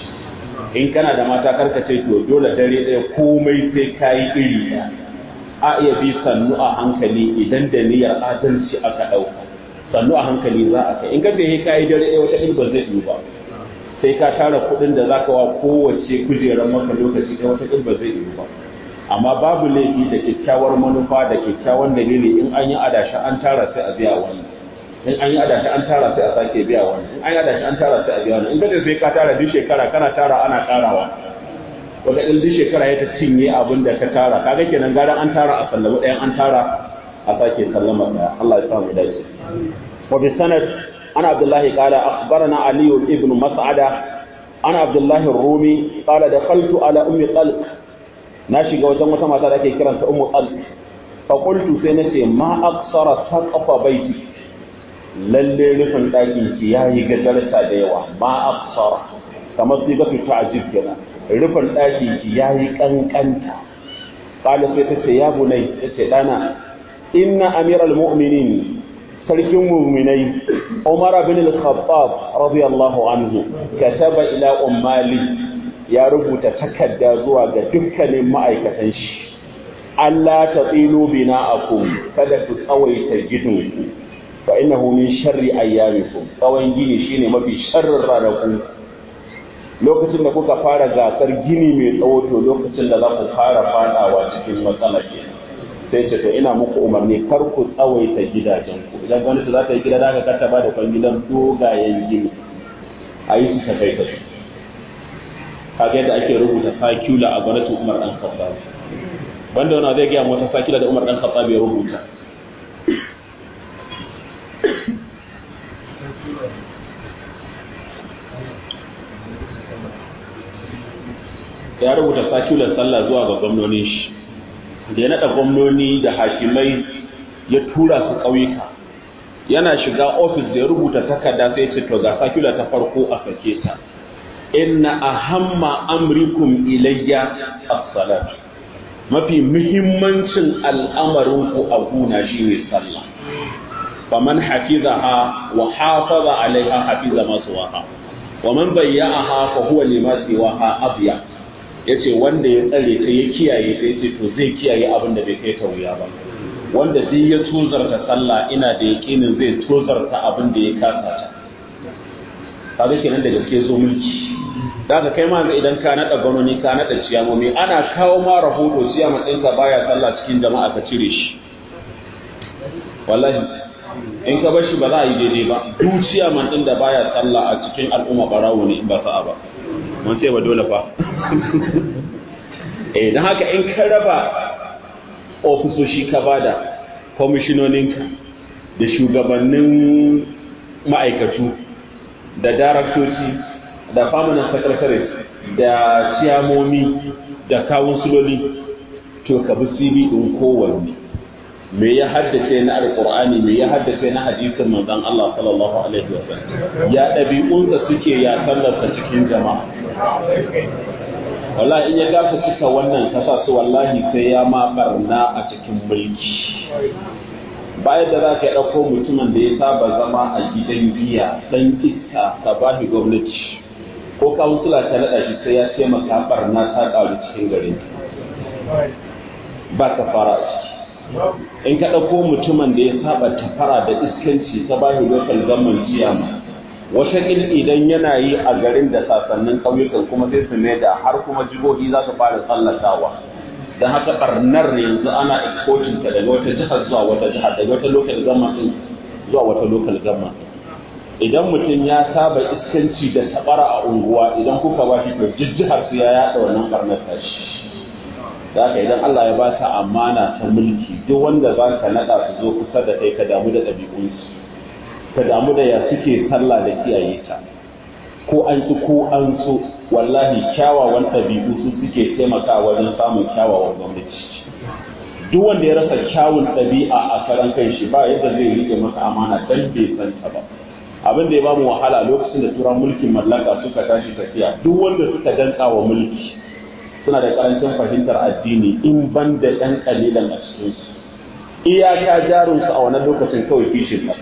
in kana da mata karka ce to dole dare ɗaya komai sai kayi iri ɗaya a iya bi sannu a hankali idan da niyyar adalci aka ɗauka sannu a hankali za a kai in ka ce kayi dare ɗaya wata ɗin ba zai yi ba sai ka tara kuɗin da zaka wa kowace kujerar maka lokaci ɗaya wata ɗin ba zai yi ba amma babu laifi da kyakkyawar manufa da kyakkyawan dalili in an yi adashi an tara sai a biya wani in an yi adashi an tara sai a sake biya wani in an yi adashi an tara sai a biya wani in kace sai ka tara duk shekara kana tara ana karawa wata ɗin duk shekara ya ta cinye abin da ka tara kaga kenan gara an tara a sallama ɗayan an tara a sake sallama ɗaya Allah ya sa mu dace wa bi sanad ana abdullahi qala akhbarana ali ibn mas'ada ana abdullahi rumi qala dakhaltu ala ummi qalq na shiga wajen wata mata da ake kiranta ummu qalq fa qultu sai nace ma aqsara saqafa baiti lalle rufin ɗakin ki yayi gadarta da yawa ma aqsara kamar sai ga ta'jib kenan rufin ɗakin ki yayi kankanta qala sai ta ce ya bunai tace dana inna amiral mu'minin sarkin muminai Umar bin al-Khattab radiyallahu anhu kataba ila ummali ya rubuta takarda zuwa ga dukkanin ma'aikatan shi Allah ta tsilo bina'akum kada ku tsawaita gidanku fa innahu min sharri ayyamikum tsawon gini shine mafi sharrin ranaku lokacin da kuka fara gasar gini mai tsawo to lokacin da za ku fara fadawa cikin matsala ke sai ce to ina muku umarni kar ku tsawaita gidajenku idan gwamnati za ta yi gida da aka karta ba da kwangilan dogayen gini a yi su ta kai ta kaga yadda ake rubuta sakula a gwamnatin umar dan khattab banda wani zai gaya wata sakila da umar dan khattab ya rubuta ya rubuta sakular sallah zuwa ga gwamnonin shi da ya naɗa gwamnoni da hakimai ya tura su ƙauyuka yana shiga ofis da ya rubuta takarda sai ce to ga sakula ta farko a sake ta inna ahamma amrikum ilayya as-salat mafi muhimmancin al'amarin ku a guna shine sallah faman hafizaha wa hafaza alaiha hafiza ma suwaha wa man bayya'aha fa huwa lima siwaha abya yace wanda ya tsare ta ya kiyaye ta yace to zai kiyaye abin da bai kai ta wuya ba wanda duk ya tozarta sallah ina da yakinin zai tozarta abin da ya kasa ta kaga kenan da gaske zo mulki daga kai ma idan ka nada gwanoni ka nada ciyamomi ana kawo ma rahoto ciyama ɗinka baya sallah cikin jama'a ka cire shi wallahi in ka bar shi ba za a yi daidai ba duk ciyaman ɗin da baya sallah a cikin al'umma barawo ne in ba sa'a ba mun ce ba dole fa eh dan haka in ka raba ofisoshi ka bada kwamishinoninka da shugabannin ma'aikatu da daraktoci da permanent secretary da ciyamomi da kawunsuloli to ka bi cv ɗin kowanne me ya haddace na alƙur'ani me ya haddace na hadisin manzon Allah sallallahu alaihi wasallam ya ɗabi'unsa suke ya sallarsa cikin jama'a wallahi in ya gafa cika wannan kasa su wallahi sai ya ma barna a cikin mulki bayan da za ka yi ɗauko mutumin da ya saba zama a gidan giya ɗan iska ka ba shi gwamnati ko kawunsula ta naɗa shi sai ya taimaka barna ta ƙaru cikin gari ba ka fara a ciki in ka ɗauko mutumin da ya saba tafara da iskanci ta ba shi local government ciyama wataƙil idan yana yi a garin da sasannin ƙauyukan kuma sai su mai da har kuma jihohi za su fara tsallakawa don haka ɓarnar yanzu ana exporting ta daga wata jihar zuwa wata jihar daga wata local government din zuwa wata local government idan mutum ya saba iskanci da tabara a unguwa idan kuka ba shi to jihar su ya yaɗa wannan ɓarnar tashi da haka idan Allah ya ba ta amana ta mulki duk wanda za ka naɗa su zo kusa da kai ka damu da ɗabi'unsu ka damu da ya suke sallah da kiyaye ta ko an ki ko an so wallahi kyawawan ɗabi'u su suke taimakawa wajen samun kyawawan gwamnati duk wanda ya rasa kyawun ɗabi'a a karan kan shi ba yadda zai rike masa amana dan bai san ta ba abin da ya bamu wahala lokacin da turan mulkin mallaka suka tashi tafiya duk wanda suka danka wa mulki suna da karancin fahimtar addini in ban da ɗan ƙalilan a cikinsu iyaka jarunsu a wannan lokacin kawai kishin ƙasa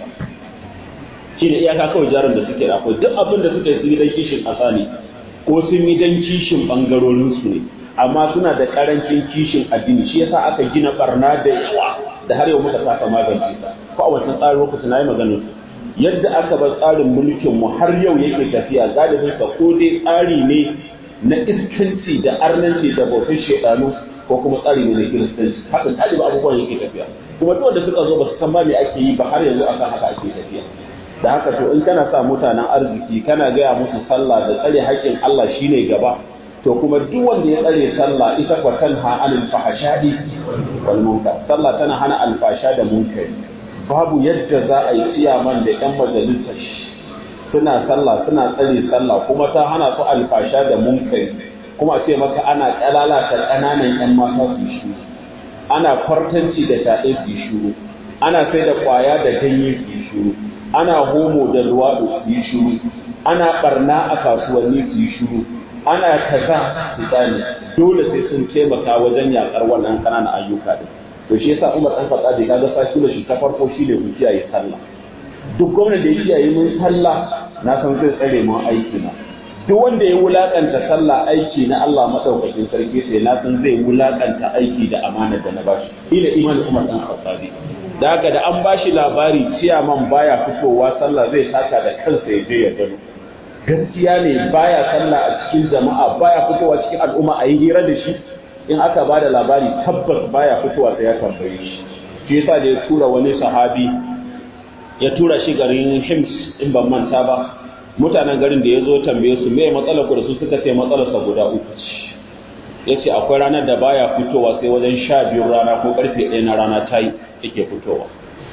shi ne iyaka kawai jarin da suke da akwai duk abin da suka yi sun yi dan kishin ƙasa ne ko sun yi dan kishin ɓangarorinsu ne amma suna da ƙarancin kishin addini shi yasa aka gina barna da yawa da har yau muka saka magance ta ko a wancan tsarin lokacin na yi maganar yadda aka bar tsarin mulkin mu har yau yake tafiya galibin sa ko dai tsari ne na iskanci da arnanci da bautar shedanu ko kuma tsari ne na kiristanci haka galibi abubuwan yake tafiya kuma duk wanda suka zo ba su san ba me ake yi ba har yanzu akan haka ake tafiya da haka to in kana sa mutanen arziki kana gaya musu sallah da tsare haƙƙin Allah shine gaba to kuma duk wanda ya tsare sallah ita kwa tanha anil fahashadi wal munkar sallah tana hana alfasha da munkari babu yadda za a yi ciyaman da yan majalisa suna sallah suna tsare sallah kuma ta hana su alfasha da munkari kuma ce maka ana kalalata ƙananan yan mata su shi ana kwartanci da taɗe su shuru ana sai da ƙwaya da ganye su shuru ana homo da luwaɗo su yi shuru ana ɓarna a kasuwanni su yi shuru ana kaza su tsani dole sai sun taimaka wajen yaƙar wannan ƙananan ayyuka din to shi yasa Umar dan Khattab kaga sai da shi ta farko shi ne ku kiyaye sallah duk gwamnan da ya kiyaye mun sallah na san zai tsare mun aiki na duk wanda ya wulakanta sallah aiki na Allah madaukakin sarki sai na san zai wulakanta aiki da amanar da na bashi ila imanin Umar dan Khattabi da haka da an bashi labari ciyaman baya fitowa sallah zai taka da kansa ya je ya gano gaskiya ne baya sallah a cikin jama'a baya fitowa cikin al'umma a yi hira da shi in aka ba da labari tabbas baya fitowa sai ya tambaye shi shi yasa da ya tura wani sahabi ya tura shi garin Hims in ban manta ba mutanen garin da ya zo tambaye su me matsalar ku da su suka ce matsalar sa guda uku ce yace akwai ranar da baya fitowa sai wajen sha biyu rana ko karfe ɗaya na rana ta yi yake fitowa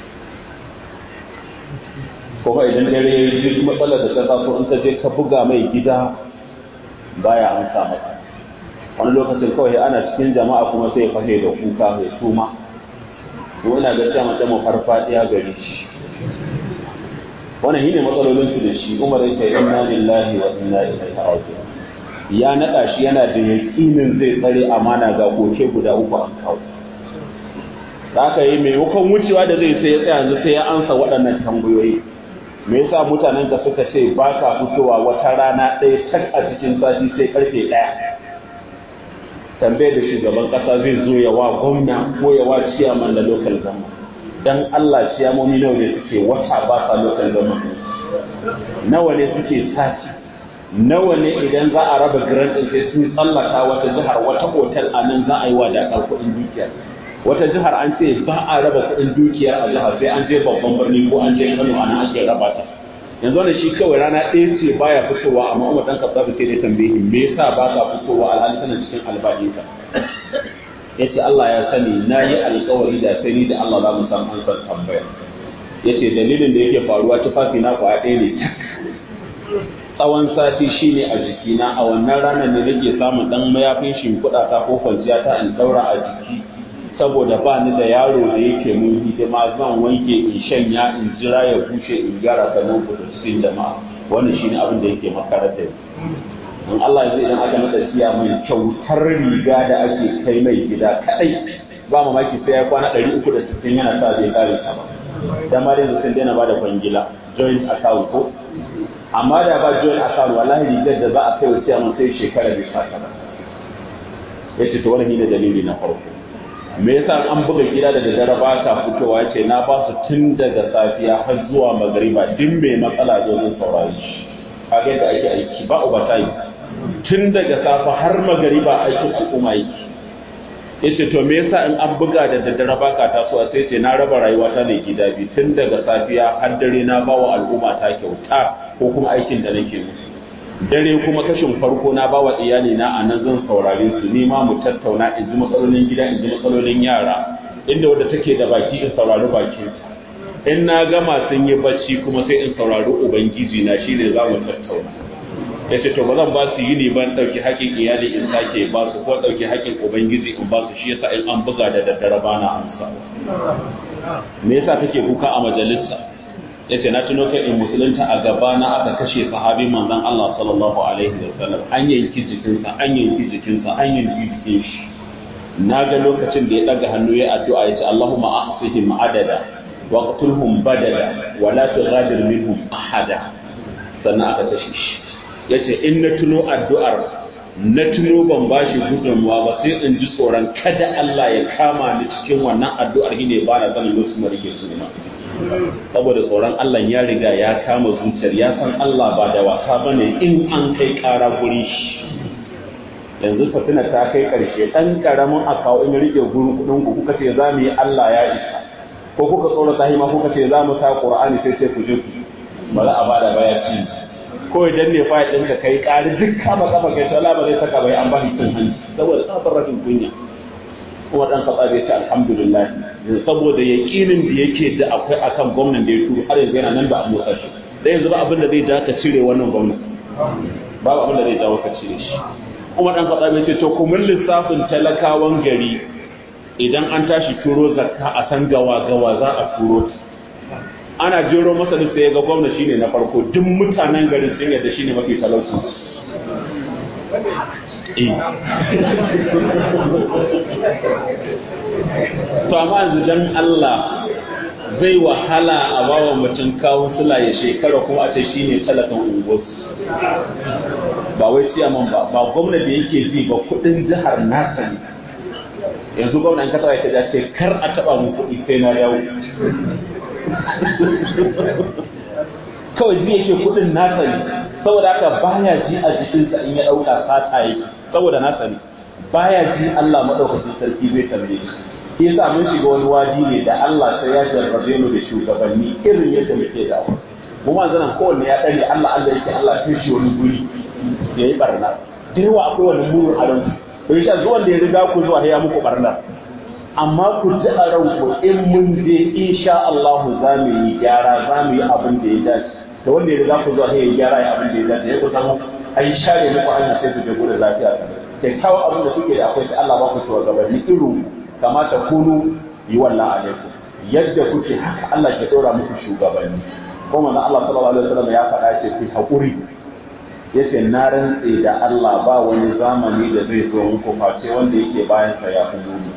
kuma idan dare ya yi duk matsalar da ta taso in ta je ka buga mai gida baya amsa maka wani lokacin kawai ana cikin jama'a kuma sai ya fashe da kuka mai suma wani gaskiya mace mu farfadiya gari shi wannan shine matsalolin su da shi Umar ya ce inna lillahi wa inna ilaihi raji'un ya nada shi yana da yakinin zai tsare amana ga koke guda uku an kawo haka yi maimakon wucewa da zai sai ya tsaya yanzu sai ya ansa waɗannan tambayoyi me yasa mutanen ka suka ce ba ka fitowa wata rana ɗaya tak a cikin sati sai karfe ɗaya tambayar da shugaban ƙasa zai zo ya wa gwamna ko ya wa ciyaman da local government dan Allah ciyamomi nawa ne suke wata ba sa local government nawa ne suke sati nawa ne idan za a raba grant ɗin sai sun tsallaka wata jihar wata hotel a nan za a yi wa dakar kuɗin dukiya wata jihar an ce ba a raba kuɗin dukiyar a jihar sai an je babban birni ko an je Kano a nan ake raba ta yanzu wannan shi kawai rana ɗaya ce baya fitowa amma Umar dan Khattab sai dai tambaye me yasa ba ka fitowa alhali kana cikin albadinka yace Allah ya sani na yi alkawari da sai ni da Allah za mu san an san tambaya yace dalilin da yake faruwa tufafi na kwa ɗaya ne tak tsawon sati shine a jikina a wannan ranar ne nake samun dan mayafin shimfiɗa ta ko kwanciya ta in daura a jiki saboda ba ni da yaro da yake mun hidima zan wanke in shanya in jira ya bushe in gyara sannan ku cikin jama'a wannan shine abin da yake makarar da in Allah zai idan aka masa siya mai kyautar riga da ake kai mai gida kadai ba mamaki sai ya kwana 360 yana sa zai kare ta ba dan ma dai sun daina bada kwangila joint account ko amma da ba joint account wallahi rigar da za a kai wa ciyaman sai shekara bai fata ba yace to wannan ne dalili na farko me yasa an buga gida da daddare ba ka fitowa yace na ba su tun daga safiya har zuwa magariba din mai matsala zo zan saurari shi kaga yadda ake aiki ba overtime tun daga safa har magariba aikin al'umma yake yace to me yasa in an buga da daddare ba ka tasowa sai ce na raba rayuwa ta ne gida biyu tun daga safiya har dare na ba wa al'umma ta kyauta ko kuma aikin da nake musu dare kuma kashin farko na bawa iyali na a nan zan saurare su ni ma mu tattauna in ji matsalolin gida in ji matsalolin yara inda wadda take da baki in saurari bakin in na gama sun yi bacci kuma sai in saurari ubangiji na shine za mu tattauna ya ce to ba zan ba su yi ne ban ɗauki haƙƙin iyali in sake ba su ko ɗauki haƙƙin ubangiji in ba su shi yasa in an buga da daddare ba na amsa me yasa kake kuka a majalisa ya ce na tuno kai in musulunta a gaba na aka kashe sahabi manzon Allah sallallahu alaihi wa sallam an yanki jikinsa an yanki jikinsa an yanki jikin shi na ga lokacin da ya daga hannu ya addu'a ya ce Allahumma ahsihim adada wa qtulhum badada wa la tughadir minhum ahada sannan aka kashe shi yace in na tuno addu'ar na tuno ban bashi gudunmuwa ba sai in ji tsoron kada Allah ya kama ni cikin wannan addu'ar shine ba na sanin lokacin da rike su saboda tsoron Allah ya riga ya kama zuciyar ya san Allah ba da wasa bane in an kai ƙara guri shi yanzu fatina ta kai ƙarshe ɗan ƙaramin akawo in rike gurin kuɗin ku kuka ce za mu yi Allah ya isa ko kuka tsoro ta hima kuka ce za mu sa Qur'ani sai sai ku je ku ba za a bada baya ci ko idan ne fa ɗin ka kai ƙari duk kama kafa kai shala ba zai saka bai an ba cin hanci saboda tsabar rashin kunya kuma dan katsa bai ce alhamdulillah saboda yaƙinin da yake da akwai akan gwamnan da ya turo har yanzu yana nan da a motsa shi da yanzu ba abin da zai ja ka cire wannan gwamnan babu abin da zai jawo ka cire shi kuma dan katsa bai ce to kuma lissafin talakawan gari idan an tashi turo zakka a san gawa gawa za a turo ana jero masa da sai ga gwamna shine na farko duk mutanen garin sun yarda shine mafi talauci to amma yanzu dan Allah zai wahala a bawa mutum kawo sula ya shekara kuma a ce shi ne talakan unguwarsu ba wai siyaman ba ba gwamna da yake ji ba kudin jihar nasa ne yanzu gwamna in kasa ya ce kar a taba mu kuɗi sai na dawo kawai ji yake kudin nasa ne saboda haka baya ji a jikinsa in ya ɗauka sata yake saboda nasa ne baya ji Allah maɗaukacin sarki zai tambaye shi shi yasa mun shiga wani wadi ne da Allah sai ya jarrabe mu da shugabanni irin yadda muke da mu ma zanan kowanne ya dare Allah Allah yake Allah kai shi wani guri ya yi barna da yawa akwai wani muru a ran bai sha zuwan da ya riga ku zuwa ya muku barna amma ku ji a ranku in mun je insha Allah za mu yi gyara za mu yi abin da ya dace da wanda ya riga ku zuwa ya gyara ya abin da ya dace ya ku samu ai share muku hanya sai ku je gudun lafiya kyakkyawan abin da kuke da akwai sai Allah ba ku shugabanni irin kamata kunu yi wallan alaikum yadda kuke haka Allah ke dora muku shugabanni ko manzon Allah sallallahu alaihi wasallam ya faɗa ce ku hakuri yace na rantse da Allah ba wani zamani da zai zo muku face wanda yake bayan sa ya fi muni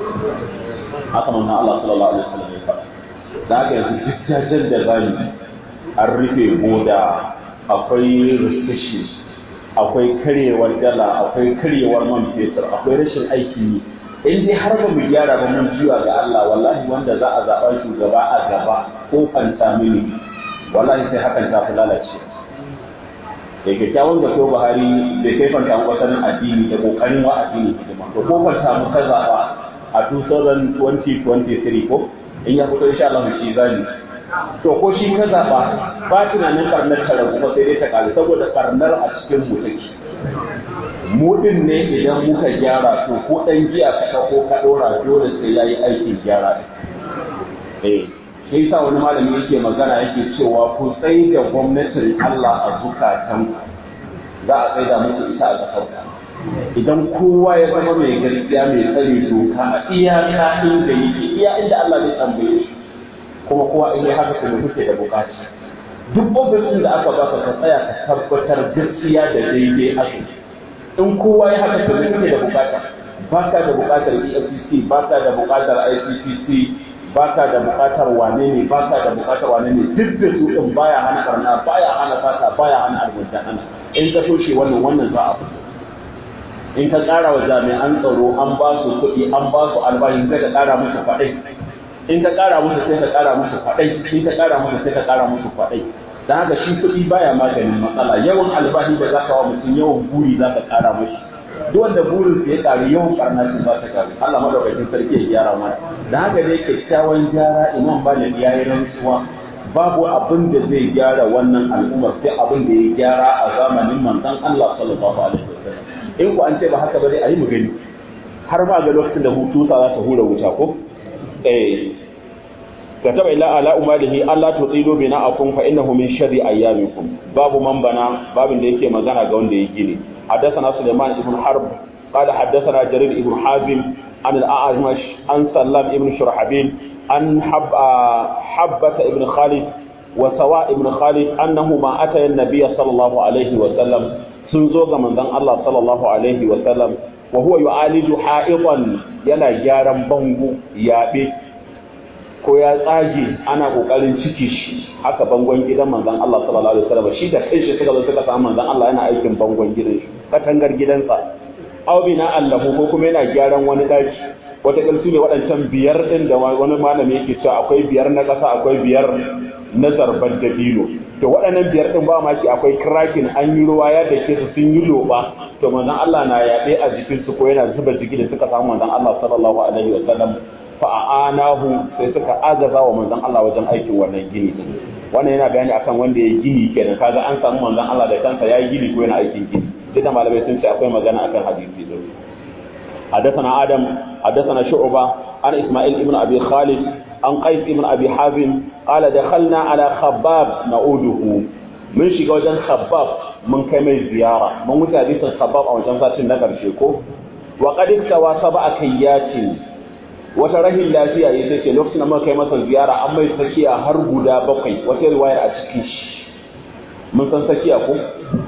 haka manzon Allah sallallahu alaihi wasallam ya faɗa da haka yanzu duk jajen da zamu an rufe boda akwai restrictions akwai karyewar dala akwai karyewar man fetur akwai rashin aiki in dai har ba mu gyara ba mun jiwa ga Allah wallahi wanda za a zaɓa shugaba a gaba ko fanta mini wallahi sai hakan ta fi lalace da kyakkyawan da ko Buhari bai kai fanta mu sanin addini da kokarin wa addini hidima to ko fanta mu ka zaɓa a 2023 ko in ya fito insha Allah shi zani to ko shi ka zaɓa ba tunanin karnar ta ragu ba sai dai ta ƙaru saboda karnar a cikin mu take mu din ne idan muka gyara to ko dan giya ka dauko ka dora dole sai yayi aikin gyara eh sai sa wani malami yake magana yake cewa ku tsai da gwamnatin Allah a zukatan za a tsai da muku ita a kasar idan kowa ya zama mai gaskiya mai tsare doka a iyaka inda yake iya inda Allah zai tambaye shi kuma kowa in yi haka kuma kuke da bukaci duk ofisin da aka baka ka tsaya ka tabbatar gaskiya da daidai aka in kowa ya haka kuma kuke da bukata baka da bukatar EFCC baka da bukatar ICCC baka da bukatar wane ne baka da bukatar wane ne duk da su din baya hana karna baya hana fata baya hana almujahana in ka toshe wannan wannan za a fito in ka ƙara wa jami'an tsaro an ba su kuɗi an ba su albashi sai ka ƙara musu faɗai in ka ƙara musu sai ka ƙara musu faɗai in ka ƙara musu sai ka ƙara musu faɗai dan haka shi kuɗi baya maganin matsala yawan albashi da za ka wa mutum yawan buri za ka ƙara mashi duk wanda burin ya ƙaru yawan ƙarna shi za ta ƙaru Allah madaukakin sarki ya gyara mana dan haka dai kyakkyawan gyara imam Malik ya yi rantsuwa babu abin da zai gyara wannan al'ummar sai abin da ya gyara a zamanin manzon Allah sallallahu alaihi wasallam in ku an ce ba haka ba dai ayi mu gani har ma ga lokacin da hutu sa za ta hura wuta ko eh كتب إلى على أماله ألا تطيلوا بناءكم فإنه من شر أيامكم باب من بنا باب da yake magana ga wanda ya gini حدثنا سليمان بن حرب قال حدثنا جرير بن حازم عن الأعمش عن سلام بن شرحبيل عن حب حبة بن خالد وسواء بن خالد أنهما أتى النبي صلى الله عليه وسلم سنزوغ من ذن الله صلى الله عليه وسلم وهو يعالج حائطا يلا جارا بنغو يابي ko ya tsage ana kokarin ciki shi haka bangon gidan manzon Allah sallallahu alaihi wasallam shi da kanshi suka zo suka samu manzon Allah yana aikin bangon gidan shi katangar gidansa aw bina allahu ko kuma yana gyaran wani daki wata kalsu ne waɗancan biyar din da wani malami yake cewa akwai biyar na ƙasa akwai biyar na zarbar da dino to waɗannan biyar din ba ma shi akwai krakin an yi ruwa ya dake su sun yi loba to manzon Allah na yaɗe a jikin su ko yana zuba jiki da suka samu manzon Allah sallallahu alaihi wasallam fa'anahu sai suka azaza wa manzon Allah wajen aikin wannan gini din wannan yana bayani akan wanda ya gini kenan kaga an samu manzon Allah da kansa ya yi gini ko yana aikin gini duk da malamai sun ce akwai magana akan hadisi din حدثنا آدم حدثنا شعبة عن إسماعيل ابن أبي خالد عن قيس ابن أبي حازم قال دخلنا على خباب نعوده من شيء وجن خباب من كمل زيارة من متى خباب أو جنسات النقر شيكو وقد اكتوى سبع كيات wata rahin lafiya ya ce lokacin da muka kai masa ziyara an mai sakiya har guda bakwai wata riwayar a cikin shi mun san sakiya ko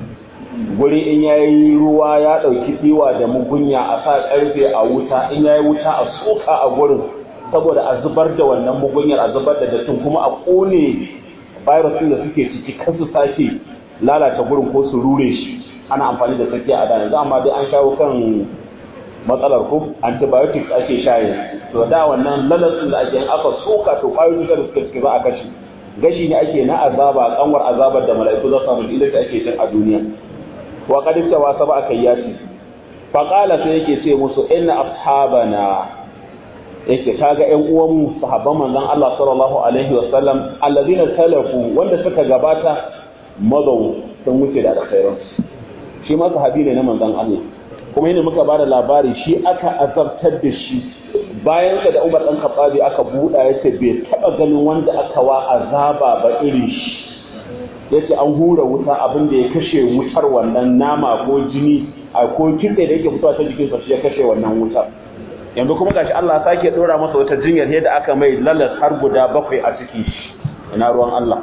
guri in yayi ruwa ya dauki diwa da mugunya a sa karfe a wuta in yayi wuta a soka a gurin saboda a zubar da wannan mugunyar a zubar da dattin kuma a kone virus da suke ciki kan su sake lalata gurin ko su rure shi ana amfani da tsakiya a da yanzu amma dai an shawo kan matsalar ko antibiotics ake shaye to da wannan lalatin da ake aka soka to kwayoyin da suka ciki za a kashe gashi ne ake na azaba kanwar azabar da mala'iku za su samu ila ake cin a duniya wa qad tawa sab'a kayyati fa qala sai yake ce musu inna ashabana yake kaga ƴan uwanmu sahabban manzon Allah sallallahu alaihi wa sallam alladhina talafu wanda suka gabata madaw sun wuce da alkhairan shi ma sahabi ne na manzon Allah kuma yana muka bada labari shi aka azabtar da shi bayan sa da Umar dan Khattabi aka buɗa yace bai taba ganin wanda aka wa azaba ba irin shi yace an hura wuta abin da ya kashe wutar wannan nama ko jini a ko kitse da yake fitowa ta jikinsa shi ya kashe wannan wutar yanzu kuma gashi Allah sake dora masa wata jinyar yadda aka mai lalas har guda bakwai a cikin shi ina ruwan Allah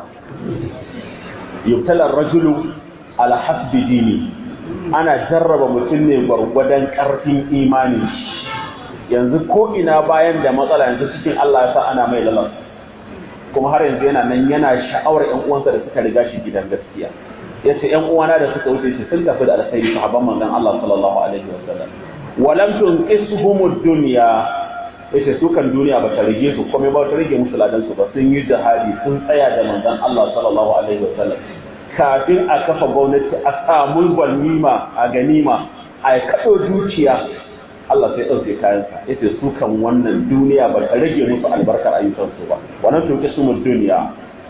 yubtala rajulu ala hasbi dini ana jarraba mutum ne gwargwadon karfin imani yanzu ko ina bayan da matsala yanzu cikin Allah ya sa ana mai lalas kuma har yanzu yana nan yana sha'awar ƴan uwansa da suka riga shi gidan gaskiya yace ƴan uwana da suka wuce shi sun tafi da alkhairi sahabban manzon Allah sallallahu alaihi wasallam walam tunqisuhum dunya yace su kan duniya ba ta rige su komai ba ta rige musu ladan su ba sun yi jihadi sun tsaya da manzon Allah sallallahu alaihi wasallam kafin a kafa gwamnati a samu ganima a ganima a kaɗo dukiya Allah sai ɗauke kayansa yace su kan wannan duniya ba ta rage musu albarkar ayyukansu ba wannan tunqisuhum dunya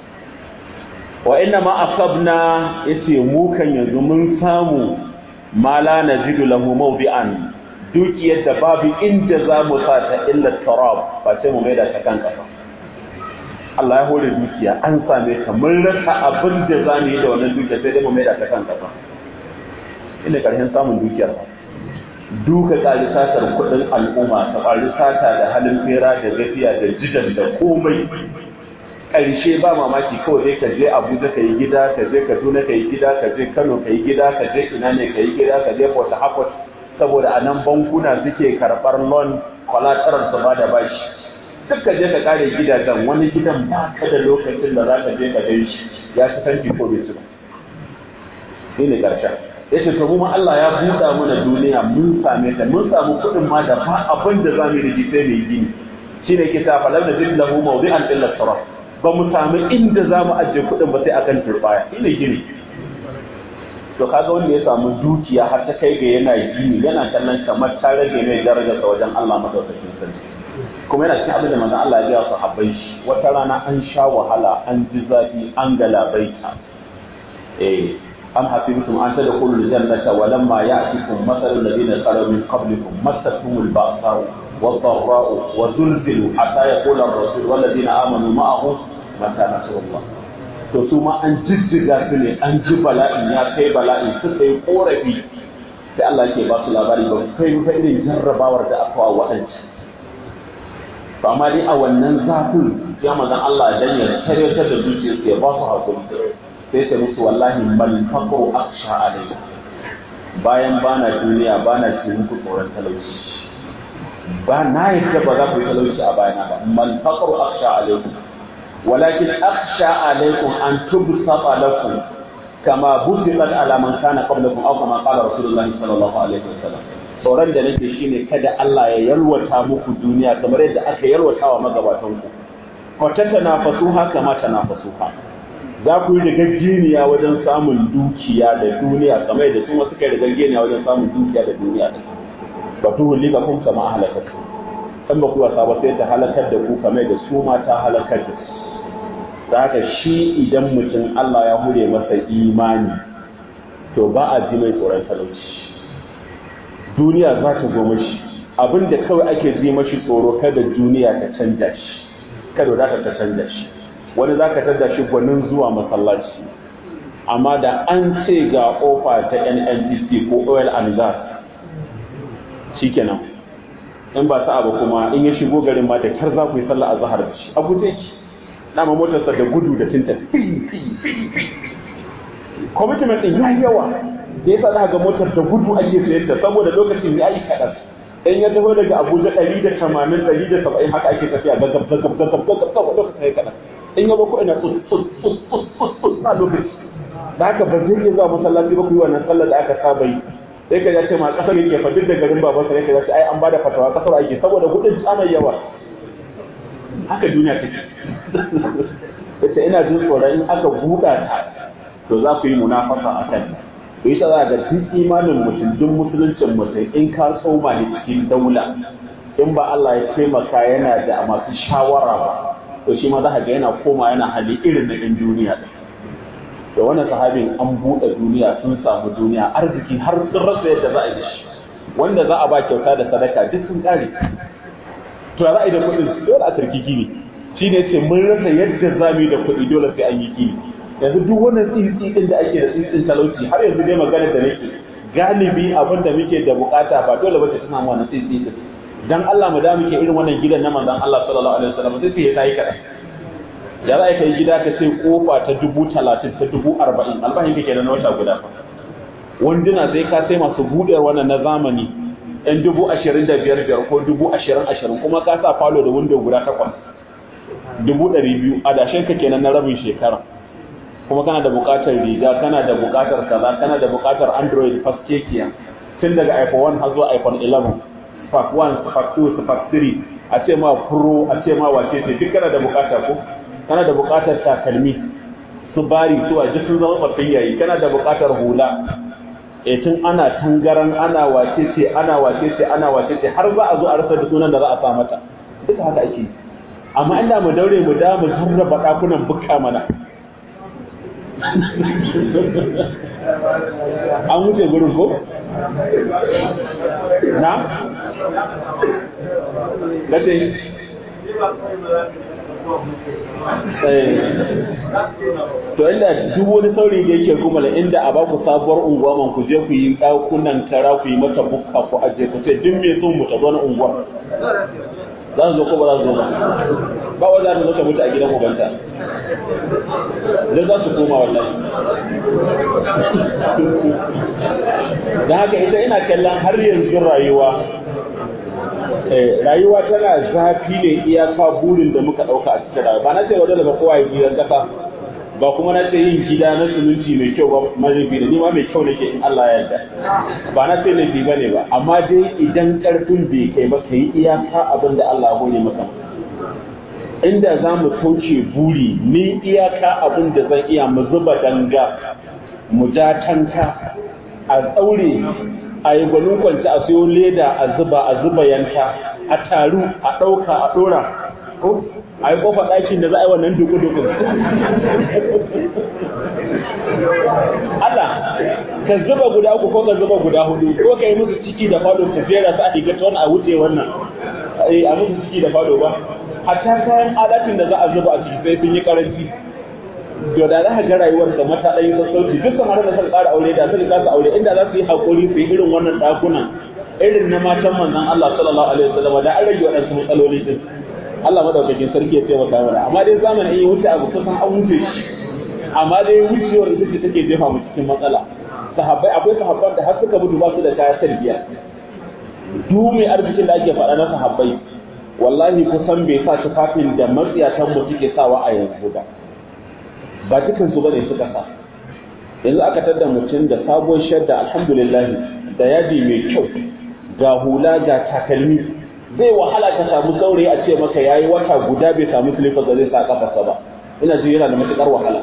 wa inna ma asabna yace mu kan yanzu mun samu ma la najidu lahu mawdi'an dukiyar da babu inda za mu sa ta illa tarab ba sai mu maida ta kan kafa Allah ya hore dukiya an same ta mun rasa abin da za mu yi da wannan dukiya sai dai mu maida ta kan kafa ina karshen samun dukiyar duka ƙari satar kuɗin al'umma ta ƙwari sata da halin fera da gafiya da jidan da komai ƙarshe ba mamaki kawai dai ka je abuja ka yi gida ka je kaduna ka yi gida ka je kano ka yi gida ka je ina ne ka yi gida ka je port harcourt saboda a nan bankuna suke karɓar loan kwalatarar su ba da bashi duk ka je ka kare gidajen wani gidan ba ka da lokacin da za ka je ka gan shi ya ci tanki ko bai ci ba shi ne ƙarshen ya ce to mu Allah ya buɗa mana duniya mun same ta mun samu kuɗin ma da ba abin da za mu yi da sai mai gini shi ne ke sa falar da jin lahu mawdi'an illa sarf ba mu samu inda za mu ajiye kuɗin ba sai akan turbaya shi ne gini to kaga wanda ya samu dukiya har ta kai ga yana gini yana kallon kamar ta rage mai darajarsa wajen Allah madaukakin sarki kuma yana cikin abin da manzon Allah ya gaya sahabbai shi wata rana an sha wahala an ji zafi an galabaita eh am hasibtum an tadkhulul jannata wa lamma ya'tikum mathalul ladina khalu min qablikum massatuhumul ba'sa'u wad-dharra'u wa zulzilu hatta yaqula ar-rasul wal ladina amanu ma'ahu mata nasrullah to su ma an jijjiga su ne an ji bala'in ya kai bala'in suka yi korafi sai Allah ke ba su labari ba kai fa irin jarrabawar da aka wa wa'anci to amma dai a wannan zafin ya manzon Allah dan ya taryatar da zuciyarsu ya ba su hakuri sai ta musu wallahi mal faqru aksha alaykum bayan bana duniya bana cikin muku tsoron talauci ba na yadda ba za ku yi talauci a bayana ba mal faqru aksha alaykum walakin aksha alaykum an tubsata lakum kama busitat ala man kana qablakum aw kama qala rasulullahi sallallahu alaihi wasallam tsoron da nake shine kada Allah ya yalwata muku duniya kamar yadda aka yalwata wa magabatan ku fa tatanafasuha kama tanafasuha za ku yi rigaggeniya wajen samun dukiya da duniya kamar yadda su ma suka yi rigaggeniya wajen samun dukiya da duniya da ba tu hulika kun kama halakatu kan ba ku wasa ba sai ta halakar da ku kamar da su ma ta halakar da su da haka shi idan mutum Allah ya hure masa imani to ba a ji mai tsoron talauci duniya za ta zo mashi abinda kawai ake ji mashi tsoro kada duniya ta canja shi kada wadata ta canja shi wani za ka tada shi gwanin zuwa masallaci amma da an ce ga ofa ta nnpc ko oil and gas shikenan in ba sa'a ba kuma in ya shigo garin ma da kar za ku yi sallah a zahar da shi a guje ki dama motarsa da gudu da tinta commitment din ya yawa da yasa za ga motar da gudu ake sayar da saboda lokacin ya yi kaɗan in ya taho daga abuja ɗari da tamanin ɗari da saba'in haka ake tafiya gagab gagab gagab gagab gagab lokaci sai kaɗan in ya bako ina tsus tsus tsus tsus tsus tsus na lokaci da haka ba zai iya zuwa masallaci ba ku yi wannan sallar da aka saba yi sai ka ce ma kasar yake fa duk da garin babansa ne ka ce ai an bada fatawa kasar ake saboda kuɗin tsamai yawa haka duniya take yace ina jin tsoron in aka buɗa ta to za ku yi munafasa a kan to yi za ga duk imanin mutum duk musuluncin mutum in ka tsoma ne cikin daula in ba Allah ya taimaka yana da masu shawara ba to shi ma za ka ga yana koma yana hali irin na ɗan duniya da wannan sahabin an buɗe duniya sun samu duniya arziki har sun rasa yadda za a yi shi wanda za a ba kyauta da sadaka duk sun ƙare to za a yi da kuɗin dole a turki gini shi ne ce mun rasa yadda za mu yi da kuɗi dole sai an yi gini yanzu duk wannan tsitsi ɗin da ake da tsitsin talauci har yanzu dai maganar da nake galibi abin da muke da bukata ba dole ba ce tana mu wannan tsitsi ɗin dan Allah mu da muke irin wannan gidan na manzon Allah sallallahu alaihi wasallam sai sai ya yi kaɗan da za a kai gida ka ce kofa ta dubu talatin ta dubu arba'in albahin ka kenan na wata guda wanduna sai ka sai masu buɗewar wannan na zamani yan dubu ashirin da biyar biyar ko dubu ashirin ashirin kuma ka sa falo da windo guda takwas dubu ɗari biyu a dashen ka kenan na rabin shekara kuma kana da buƙatar riga kana da buƙatar kaza kana da buƙatar android faskekiya tun daga iphone 1 har zuwa iphone 11 spark 1 spark 2 spark 3 a ce ma pro a ce ma wace ce duk kana da buƙata ko kana da buƙatar takalmi su bari su a sun zama tsaffin yayi kana da buƙatar hula e tun ana tangaran ana wace ce ana wace ce ana wace ce har za a zo a rasa da sunan da za a sa mata duka haka ake amma inda mu daure mu da mu jarraba ɗakunan bukka mana an wuce gurin ko? na? gace to inda duk wani saurayi da yake gumala inda a baku sabuwar unguwa man ku je ku yi ɗakunan kara ku yi mata bukka ku aje ku ce duk mai son mu ta zo na unguwa za su zo ko ba za su zo ba ba wa za ta zo ta mutu a gidan ubanta da za su koma wallahi da haka ita ina kallon har yanzu rayuwa rayuwa tana zafi ne iyaka burin da muka ɗauka a cikin rayuwa ba na ce wadda daga kowa ya gidan ƙasa ba kuma na ce yin gida na suminti mai kyau ba mazafi da nima mai kyau nake in Allah ya yarda ba na ce laifi ba ne ba amma dai idan ƙarfin bai kai ba ka yi iyaka abin da Allah ya hore maka inda za mu kauce buri ni iyaka abin da zan iya mu zuba danga mu ja tanka a tsaure a yi gwanin kwanci a siyo leda a zuba a zuba yanka a taru a ɗauka a ɗora a yi kofa ɗakin da za a yi wannan duku-duku Allah ka zuba guda uku ko ka zuba guda hudu ko ka yi musu ciki da fado su jera su a digata wani a wuce wannan a musu ciki da fado ba hatta kayan alatin da za a zuba a ciki sai sun yi karanci to da za ka ga rayuwar da mata ɗan yi sassauci duk kamar da suka ƙara aure da suka kasa aure inda za su yi haƙuri su yi irin wannan ɗakunan irin na matan manzon Allah sallallahu alaihi wasallam da an rage waɗansu matsaloli din Allah madaukakin sarki ya taimaka mana amma dai zamanin in yi wuce abu kusan an wuce shi amma dai wucewar ita ce take jefa mu cikin matsala sahabbai akwai sahabban da har suka mutu ba su da kaya tarbiya duk mai arzikin da ake faɗa na sahabbai wallahi kusan bai sa tufafin da matsiyatan mu suke sawa a yanzu ba ba dukan su bane suka sa yanzu aka tada mutum da sabuwar shadda alhamdulillah da yadi mai kyau ga hula ga takalmi zai wahala ka samu saurayi a ce maka yayi wata guda bai samu silifar da zai sa kafarsa ba ina ji yana da matukar wahala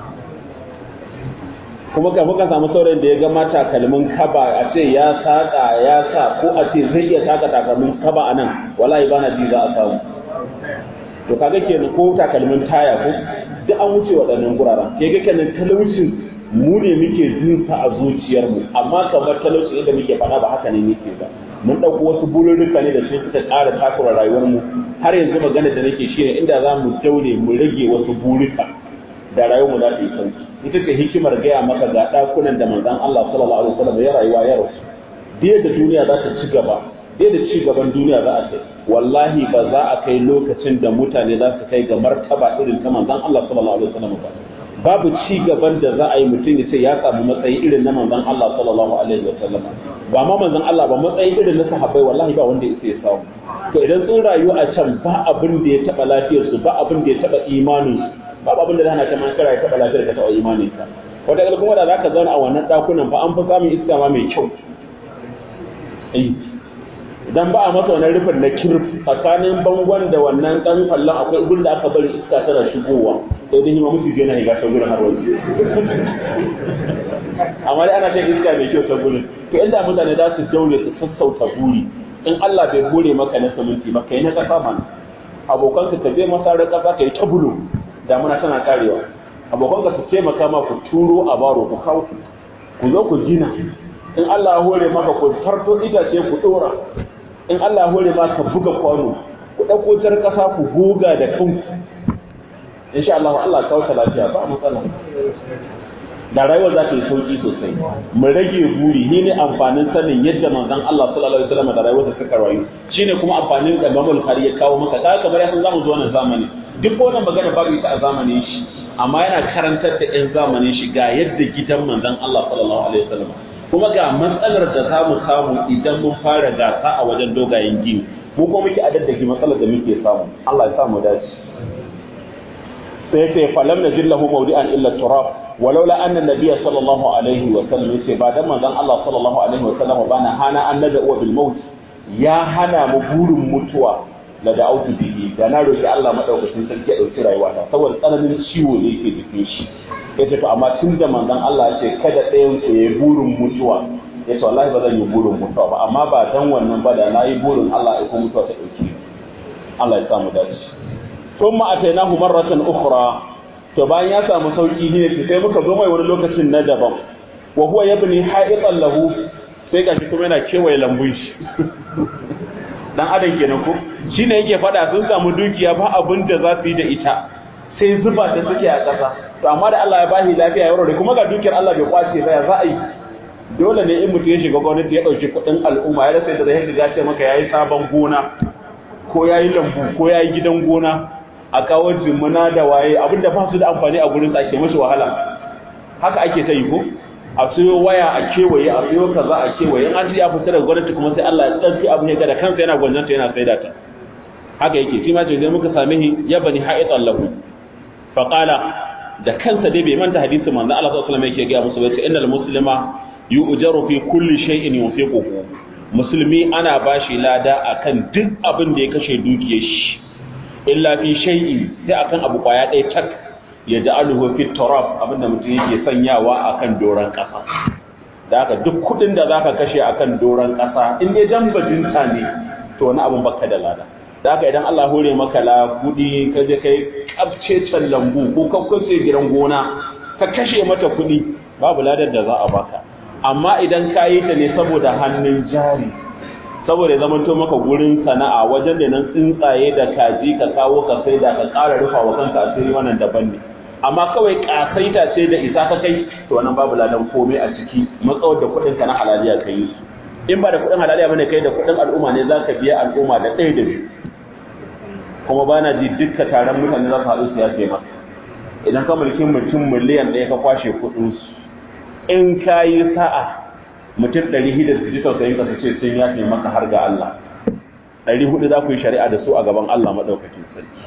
kuma ka muka samu saurayin da ya ga mata kalmin kaba a ce ya saka ya sa ko a ce zai iya saka takalmin kaba a nan wallahi bana ji za a samu to kaga kenan ko takalmin taya ko duk an wuce waɗannan guraren ke ga kenan talaucin mu ne muke jin sa a zuciyarmu amma kamar talauci inda muke faɗa ba haka ne muke ba mun ɗauko wasu bururruka ne da su suka ƙara takura rayuwarmu har yanzu magana da nake shi ne inda za mu daure mu rage wasu burika da rayuwarmu za ta yi sauki ita ce hikimar gaya maka ga ɗakunan da manzon Allah sallallahu alaihi wasallam ya rayuwa ya rasu da da duniya za ta ci gaba da da ci gaban duniya za a kai wallahi ba za a kai lokacin da mutane za su kai ga martaba irin ta manzon Allah sallallahu alaihi wasallam ba babu ci gaban da za a yi mutum ya ce ya samu matsayi irin na manzon Allah sallallahu alaihi wasallam ba ma manzon Allah ba matsayin irin na sahabbai wallahi ba wanda yake ya samu to idan sun rayu a can ba abin da ya taba lafiyar su ba abin da ya taba imanin su ba abin da zai hana ta man kara ya taba lafiyar ka taba imanin ka wata kila kuma da zaka zauna a wannan dakunan fa an fi samun iska ma mai kyau idan ba a masa wannan rufin na kirf tsakanin bangon da wannan dan kallon akwai gurin da aka bari iska tana shigowa sai dai ma mutu yana higa ta gurin har wasu amma dai ana shan iska mai kyau ta gurin to inda mutane za su daure su sassauta buri in Allah bai hore maka na saminti ba kai na kasa mana abokan ka je masarar kasa kai ta bulu damuna tana karewa abokan ka su taimaka ma ku turo a baro ku kawo ku zo ku gina in Allah ya hore maka ku farto itace ku dora in Allah ya hore maka buga kwano ku dauko jar kasa ku goga da kanku insha Allah Allah ya kawo lafiya ba matsala da rayuwar za ta yi sauki sosai mu rage buri shi ne amfanin sanin yadda manzon Allah sallallahu alaihi wasallam da rayuwarsa suka rayu shine kuma amfanin da Imam Bukhari ya kawo maka kaga kamar ya san zamu zo wannan zamani duk wannan magana babu ita a zamanin shi amma yana karantar da ɗan zamanin shi ga yadda gidan manzon Allah sallallahu alaihi wasallam kuma ga matsalar da za mu samu idan mun fara gasa a wajen dogayen gini mu kuma muke adaddaki matsalar da muke samu Allah ya sa mu dace sai sai falam najid lahu mawdi'an illa turab walaula anna nabiyya sallallahu alaihi wa sallam yace ba dan manzon Allah sallallahu alaihi wa sallam ba na hana an nada bil maut ya hana mu burin mutuwa la da'autu bihi da na roki Allah madaukakin sarki ya dauki rayuwata saboda tsananin ciwo da yake jikin shi yace to amma tun da manzon Allah yace kada ɗayan ku yayi burin mutuwa yace wallahi ba zan yi burin mutuwa ba amma ba dan wannan ba da nayi burin Allah ya kuma mutuwa ta dauki Allah ya samu dace thumma atainahu marratan ukhra to bayan ya samu sauki ne sai muka zo mai wani lokacin na daban wa huwa yabni ha'itan lahu sai gashi kuma yana kewaye lambun shi dan adam kenan ko shine yake fada sun samu dukiya ba abin da za su yi da ita sai zuba da suke a ƙasa to amma da Allah ya bashi lafiya ya warware kuma ga dukiyar Allah bai kwace ba ya za a yi dole ne in mutum ya shiga gwamnati ya ɗauki kuɗin al'umma ya rasa yadda zai shiga ce maka yayi sabon gona ko yayi lambu ko yayi gidan gona a kawo jimuna da waye abinda ba su da amfani a gurin ake mashi wahala haka ake ta yi ko a siyo waya a kewaye a siyo kaza a kewaye in an ji ya fita daga gwamnati kuma sai Allah ya tsarki abin ya da kansa yana gwanjanta yana saida ta haka yake shi ma ce idan muka same shi ya bani ha'itan lahu fa qala da kansa dai bai manta hadisin manzo Allah sallallahu alaihi wasallam yake ga musu bace innal muslima yu'jaru fi kulli shay'in yunfiquhu musulmi ana bashi lada akan duk abin da ya kashe dukiyar shi illa fi shay'in sai akan abu kwaya ɗaya tak ya ja'aluhu fi turab abinda mutum yake sanyawa akan doran ƙasa da haka duk kuɗin da zaka kashe akan doran ƙasa in dai dan bajinta ne to wani abun baka da lada da haka idan Allah hore maka la kuɗi ka je kai kafce can lambu ko ka kwace gidan gona ka kashe mata kuɗi babu ladar da za a baka amma idan ka yi ta ne saboda hannun jari saboda ya zama to maka gurin sana'a wajen da nan tsuntsaye da kaji ka kawo ka sai da ka ƙara rufa wa kanka asiri wannan daban ne amma kawai kasaita ce da isa ka kai to wannan babu ladan komai a ciki matsawar da kuɗin ka na halaliya ka yi in ba da kuɗin halaliya bane kai da kuɗin al'umma ne za ka biya al'umma da ɗaya da biyu kuma ba na ji dukka taron mutane za su haɗu su yafe maka idan ka mulki mutum miliyan ɗaya ka kwashe kuɗinsu in ka yi sa'a mutum ɗari hida su ji tausayin ka su ce sun yafe maka har ga Allah ɗari hudu za ku yi shari'a da su a gaban Allah maɗaukakin sarki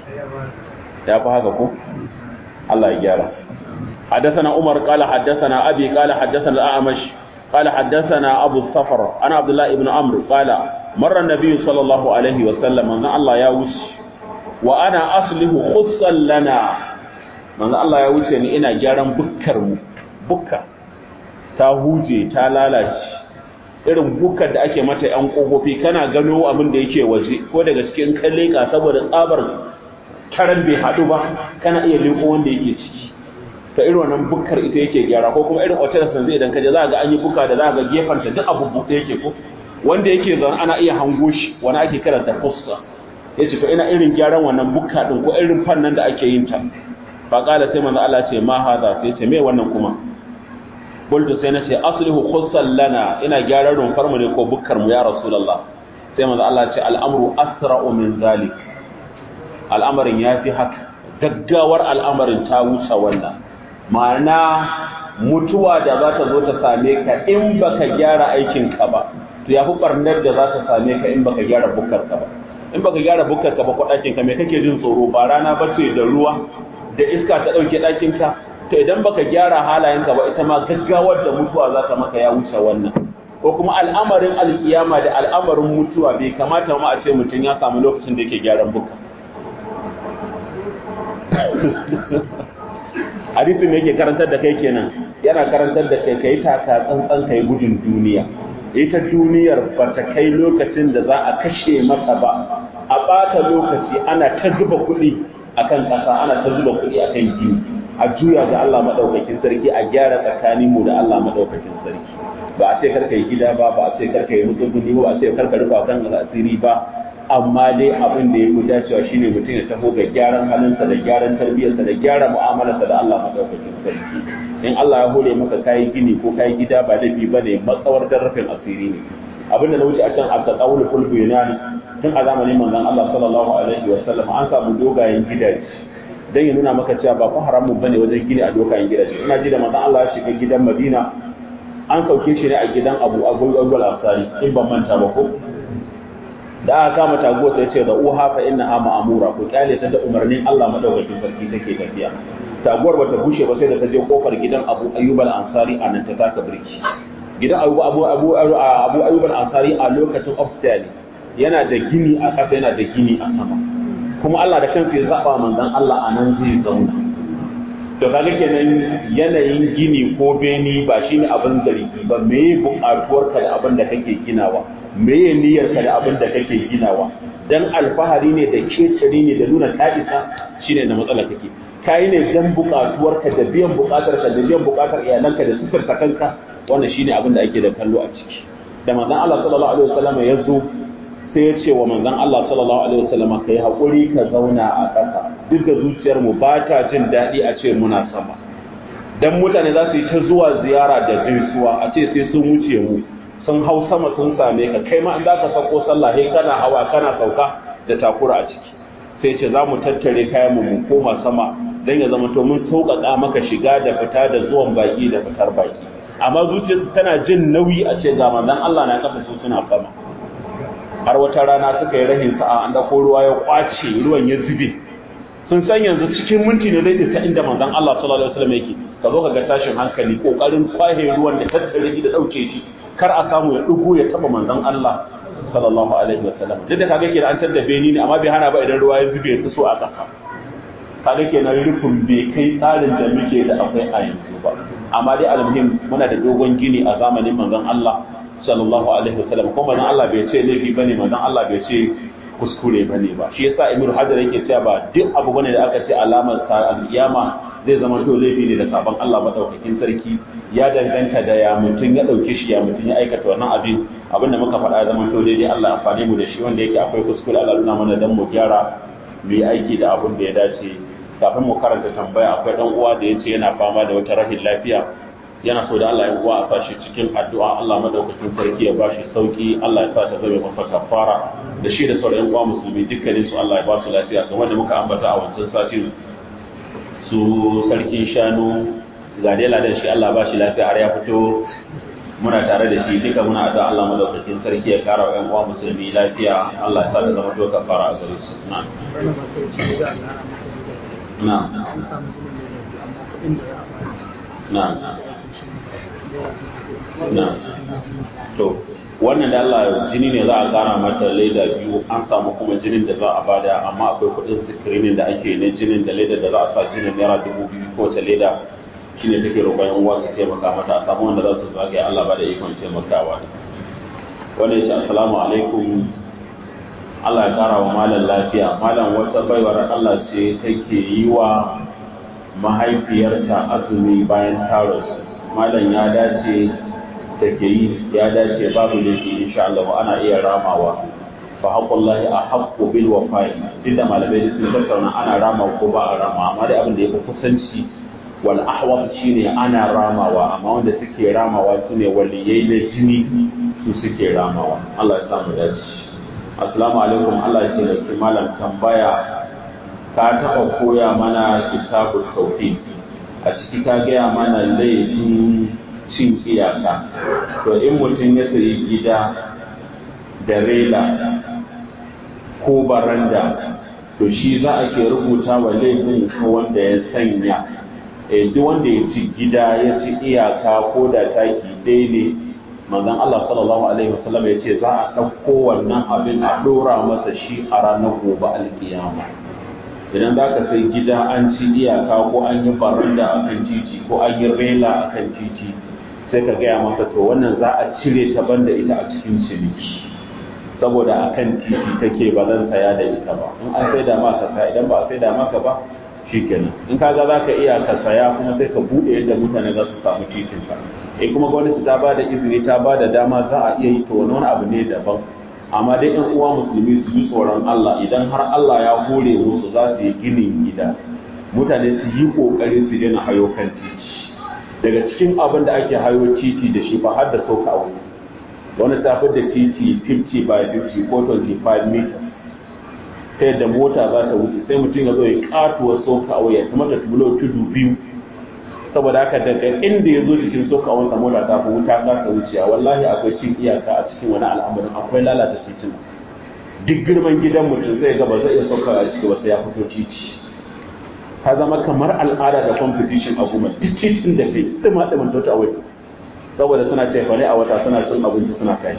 ya fi haka ko Allah ya gyara حدثنا عمر قال حدثنا أبي قال حدثنا الأعمش قال حدثنا أبو الصفر أنا عبد الله بن عمرو قال مر النبي صلى الله عليه وسلم أن الله يوش وأنا أصله خصا لنا من الله يوش يعني إنا جارم بكر بكر ta huje ta lalace irin bukar da ake mata yan kofofi kana gano abin da yake waje ko daga cikin kalleka saboda tsabar karan bai haɗu ba kana iya leko wanda yake ciki ta irin wannan bukar ita yake gyara ko kuma irin hotel san zai idan kaje za ga an yi buka da za ga gefanta duk abu buɗe yake ko wanda yake zan ana iya hango shi wani ake karanta fussa yace to ina irin gyaran wannan bukka din ko irin fannan da ake yin ta fa kala sai manzo Allah ce ma hada sai ce me wannan kuma qultu sai nace aslihu khussan lana ina gyaran rumfar mu ne ko bukkar mu ya rasulullah sai manzo Allah ce al'amru asra'u min zalik al'amarin yafi haka gaggawar al'amarin ta wuce wannan ma'ana mutuwa da za ta zo ta same ka in baka gyara aikinka ba to ya fi barnar da za ta same ka in baka gyara bukkarka ba in baka gyara bukkarka ba ko ɗakinka me kake jin tsoro ba rana ba ce da ruwa da iska ta ɗauke ɗakinka to idan baka gyara halayenka ba ita ma gaggawar da mutuwa za ta maka ya wuce wannan ko kuma al'amarin alkiyama da al'amarin mutuwa bai kamata ma a ce mutum ya samu lokacin da yake gyaran bukka hadisin da yake karantar da kai kenan yana karantar da kai kai taka tsantsan kai gudun duniya ita duniyar ba ta kai lokacin da za a kashe mata ba a ɓata lokaci ana ta zuba kuɗi akan ƙasa ana ta zuba kuɗi akan gini a juya ga Allah maɗaukakin sarki a gyara tsakanin mu da Allah maɗaukakin sarki ba a ce karka yi gida ba ba a ce karka yi mutsuguni ba a ce karka rufa kan asiri ba amma dai abin da ya fi dacewa shine mutum ya taho ga gyaran halinsa da gyaran tarbiyyarsa da gyara mu'amalarsa da Allah madaukakin sarki in Allah ya hore maka kayi gini ko kayi gida ba laifi bane matsawar darafin asiri ne abin da na wuce a can a tsawul fulbu yana tun a zamanin manzon Allah sallallahu alaihi wa sallam an samu dogayen gidaje dan ya nuna maka cewa ba fa haramun bane wajen gini a dogayen gidaje ina ji da manzon Allah ya shiga gidan Madina an sauke shi ne a gidan Abu Abu Al-Ansari in ban manta ba ko da aka kama taguwa sai ce da uha fa inna ha ma'amura ku kyale ta da umarnin Allah madaukakin sarki take tafiya taguwar bata bushe ba sai da ta je kofar gidan Abu Ayyub al-Ansari a nan ta taka birki gidan Abu Abu Abu Abu Ayyub al-Ansari a lokacin upstairs yana da gini a ƙasa yana da gini a sama kuma Allah da kansa ya zaba manzon Allah a nan zai zauna to kaga kenan yanayin gini ko beni ba shine abin zargi ba me buƙatuwarka da abin da kake ginawa meye niyyarka da abin da kake ginawa dan alfahari ne da kecere ne da nuna ta'isa shine da matsala kake kai ne dan bukatuwarka da biyan bukatarka da biyan bukatar iyalanka da sufurta kanka wannan shine abin da ake da kallo a ciki da manzon Allah sallallahu alaihi wasallam ya zo sai ya ce wa manzon Allah sallallahu alaihi wasallam kai hakuri ka zauna a ƙasa duk da zuciyar mu ba ta jin daɗi a ce muna sama dan mutane za su yi ta zuwa ziyara da gaisuwa a ce sai sun wuce mu sun hau sama sun same ka kai ma in za ka sauko sallah sai kana hawa kana sauka da takura a ciki sai ce za mu tattare kayan mu koma sama dan ya zama to mun sauƙaƙa maka shiga da fita da zuwan baki da fitar baki amma zuciyar tana jin nauyi a ce ga manzon Allah na kafa su suna sama har wata rana suka yi rahin sa'a an dauko ruwa ya kwace ruwan ya zube sun san yanzu cikin minti ne zai ta inda manzon Allah sallallahu alaihi wasallam yake ka zo ka ga tashin hankali kokarin kwahe ruwan da tattare shi da dauke shi kar a samu ya dugo ya taba manzon Allah sallallahu alaihi wasallam duk da kaga ke da an tadda beni ne amma bai hana ba idan ruwa ya zube ya so a ƙasa kaga kenan rufin bai kai tsarin da muke da akwai a yanzu ba amma dai almuhim muna da dogon gini a zamanin manzon Allah sallallahu alaihi wasallam kuma manzon Allah bai ce laifi bane manzon Allah bai ce kuskure bane ba shi yasa Ibn Hajar yake cewa ba duk abu bane da aka ce alamar sa al-kiyama zai zama to laifi ne da sabon Allah madaukakin sarki ya danganta da ya mutum ya dauke shi ya mutum ya aikata wannan abin abin da muka faɗa zama to daidai Allah amfani mu da shi wanda yake akwai kuskure Allah nuna mana dan mu gyara mu yi aiki da abin da ya dace kafin mu karanta tambaya akwai dan uwa da yace yana fama da wata rahin lafiya yana so da Allah ya uwa a sashi cikin addu'a Allah madaukakin sarki ya bashi sauki Allah ya sa ta zama masa kafara da shi da sauran uwa musulmi dukkanin su Allah ya ba su lafiya kamar da muka ambata a wancan satin su sarkin shanu ga dai ladan shi Allah ba shi lafiya har ya fito muna tare da shi duka muna addu'a Allah madaukakin sarki ya kara wa ƴan uwa musulmi lafiya Allah ya sa ta zama to kafara a gare su na'am na'am na'am na'am to wannan da Allah jini ne za a kara mata leda biyu an samu kuma jinin da za a bada amma akwai kudin sikirinin da ake na jinin da leda da za a sa jinin naira dubu biyu ko ta leda shine take roƙon yan uwa su taimaka mata a samu wanda za su zagaye Allah ba da ikon taimakawa wannan shi assalamu alaikum Allah ya kara wa malam lafiya malam wata baiwar Allah ce take yi wa mahaifiyarta azumi bayan taros malam ya dace take yi ya dace babu laifi insha Allah ana iya ramawa fa haqqullahi ahqqu bil wafa'i inda malamai sun tattauna ana rama ko ba a rama amma dai abin da yafi kusanci wal ahwal shine ana ramawa amma wanda suke ramawa sune waliyai na jini su suke ramawa Allah ya samu dace assalamu alaikum Allah ya taimaki malam tambaya ka taɓa koya mana kitabut tauhid a ciki ka gaya mana laifin cin iyaka to in mutum ya sayi gida da rela ko baranda to shi za a ke rubuta wa laifin wanda ya sanya duk wanda ya ci gida ya ci iyaka ko da taki daidai manzon Allah sallallahu alaihi wasallam ya ce za a ɗauko wannan abin a ɗora masa shi a ranar gobe alkiyama idan za ka sai gida an ci iyaka ko an yi baranda a kan titi ko an yi rela a kan titi sai ka gaya masa to wannan za a cire ta banda ita a cikin ciniki saboda a kan titi take ba zan saya da ita ba in an sai da maka saya idan ba a sai da maka ba shikenan in kaga za ka iya ka saya kuma sai ka buɗe yadda mutane za su samu titin ka eh kuma gwamnati ta ba da izini ta ba da dama za a iya yi to wani abu ne daban amma dai yan uwa musulmi su ji tsoron Allah idan har Allah ya hore musu za su yi ginin gida mutane su yi kokari su daina hayo kan titi daga cikin abin da ake hayo titi da shi ba har da sauka a wani wani ta da titi 50 by 50 ko 25 meters ta yadda mota za ta wuce sai mutum ya zo ya katuwa soka a waya kuma da tubulo tudu biyu saboda haka daga inda ya zo cikin soka wanda mota ta fi wuta za ta wuce wallahi akwai cin iyaka a cikin wani al'amarin akwai lalata titin duk girman gidan mutum zai ga ba zai iya soka a ciki ba sai ya fito titi ta zama kamar al'ada da competition a goma duk titin da kai tsima tsimin tota a wata saboda suna cefane a wata suna cin abinci suna kai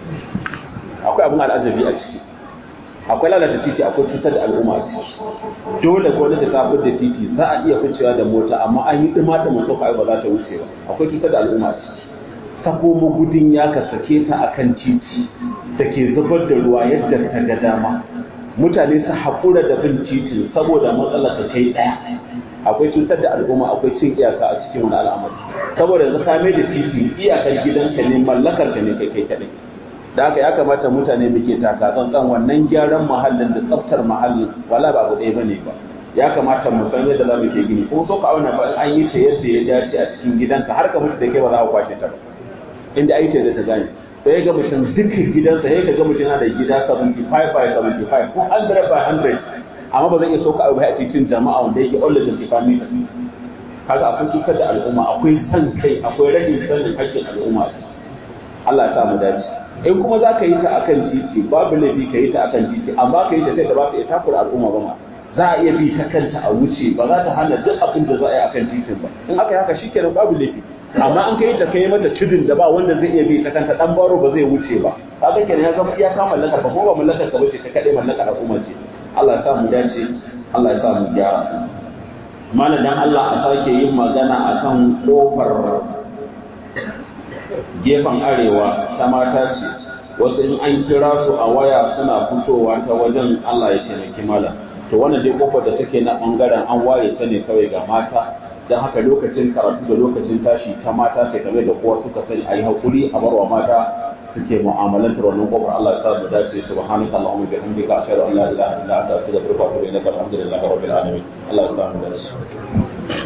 akwai abin al'ajabi a ciki akwai lalata titi akwai cutar da al'umma a ciki dole gwamnati ta fitar da titi za a iya ficewa da mota amma an yi dima da mutum ba za ta wuce ba akwai cutar da al'umma a ciki ta komo gudun ya ka sake ta akan titi da ke zubar da ruwa yadda ta ga dama mutane su haƙura da bin titin saboda matsalar ta kai ɗaya akwai cutar da al'umma akwai cin iyaka a cikin wani al'amari saboda yanzu ka mai da titi iyakar gidanka ne mallakar ka ne kai kai kaɗai da haka ya kamata mutane da ke taka tsantsan wannan gyaran muhallin da tsaftar muhallin wala ba abu ɗaya bane ba ya kamata mu san yadda za mu ke gini ko so ka auna ba an yi ta yadda ya dace a cikin gidanka har ka mutu da kai ba za ka kwashe ta ba inda ai ta da ta gane sai ya ga mutum dukkan gidansa ya ga mutum yana da gida 75 by 75 ko 100 by 100 amma ba zai iya soka abu a cikin jama'a wanda yake all 25 meters kaga akwai cutar da al'umma akwai san kai akwai rashin sanin haƙƙin al'umma Allah ya sa mu dace in kuma za ka yi ta akan titi babu laifi ka yi ta akan titi amma ka yi ta sai da ba ka iya takura al'umma ba ma za a iya bi ta kanta a wuce ba za ta hana duk abin da za a yi akan titin ba in aka yi haka shikenan babu laifi amma an kai ta kai mata tudun da ba wanda zai iya bi ta kanta dan baro ba zai wuce ba kaga kenan ya zama iya ka mallakar ba ko ba mallakar ka bace ta kadai mallakar al'umma ce Allah ya sa mu dace Allah ya sa mu gyara malam dan Allah a sake yin magana akan kofar gefen arewa ta mata ce wasu in an kira su a waya suna fitowa ta wajen Allah ya taimaki malam to wannan dai kofar da take na bangaren an ware ta ne kawai ga mata don haka lokacin karatu da lokacin tashi ta mata sai kamar da kowa suka sani a yi haƙuri a barwa mata suke mu'amalantar wannan kofar Allah ya sa mu dace subhanaka allahumma bihamdika ashhadu an la ilaha illa anta astaghfiruka wa atubu ilaik alhamdulillahi rabbil alamin Allah ya sa mu dace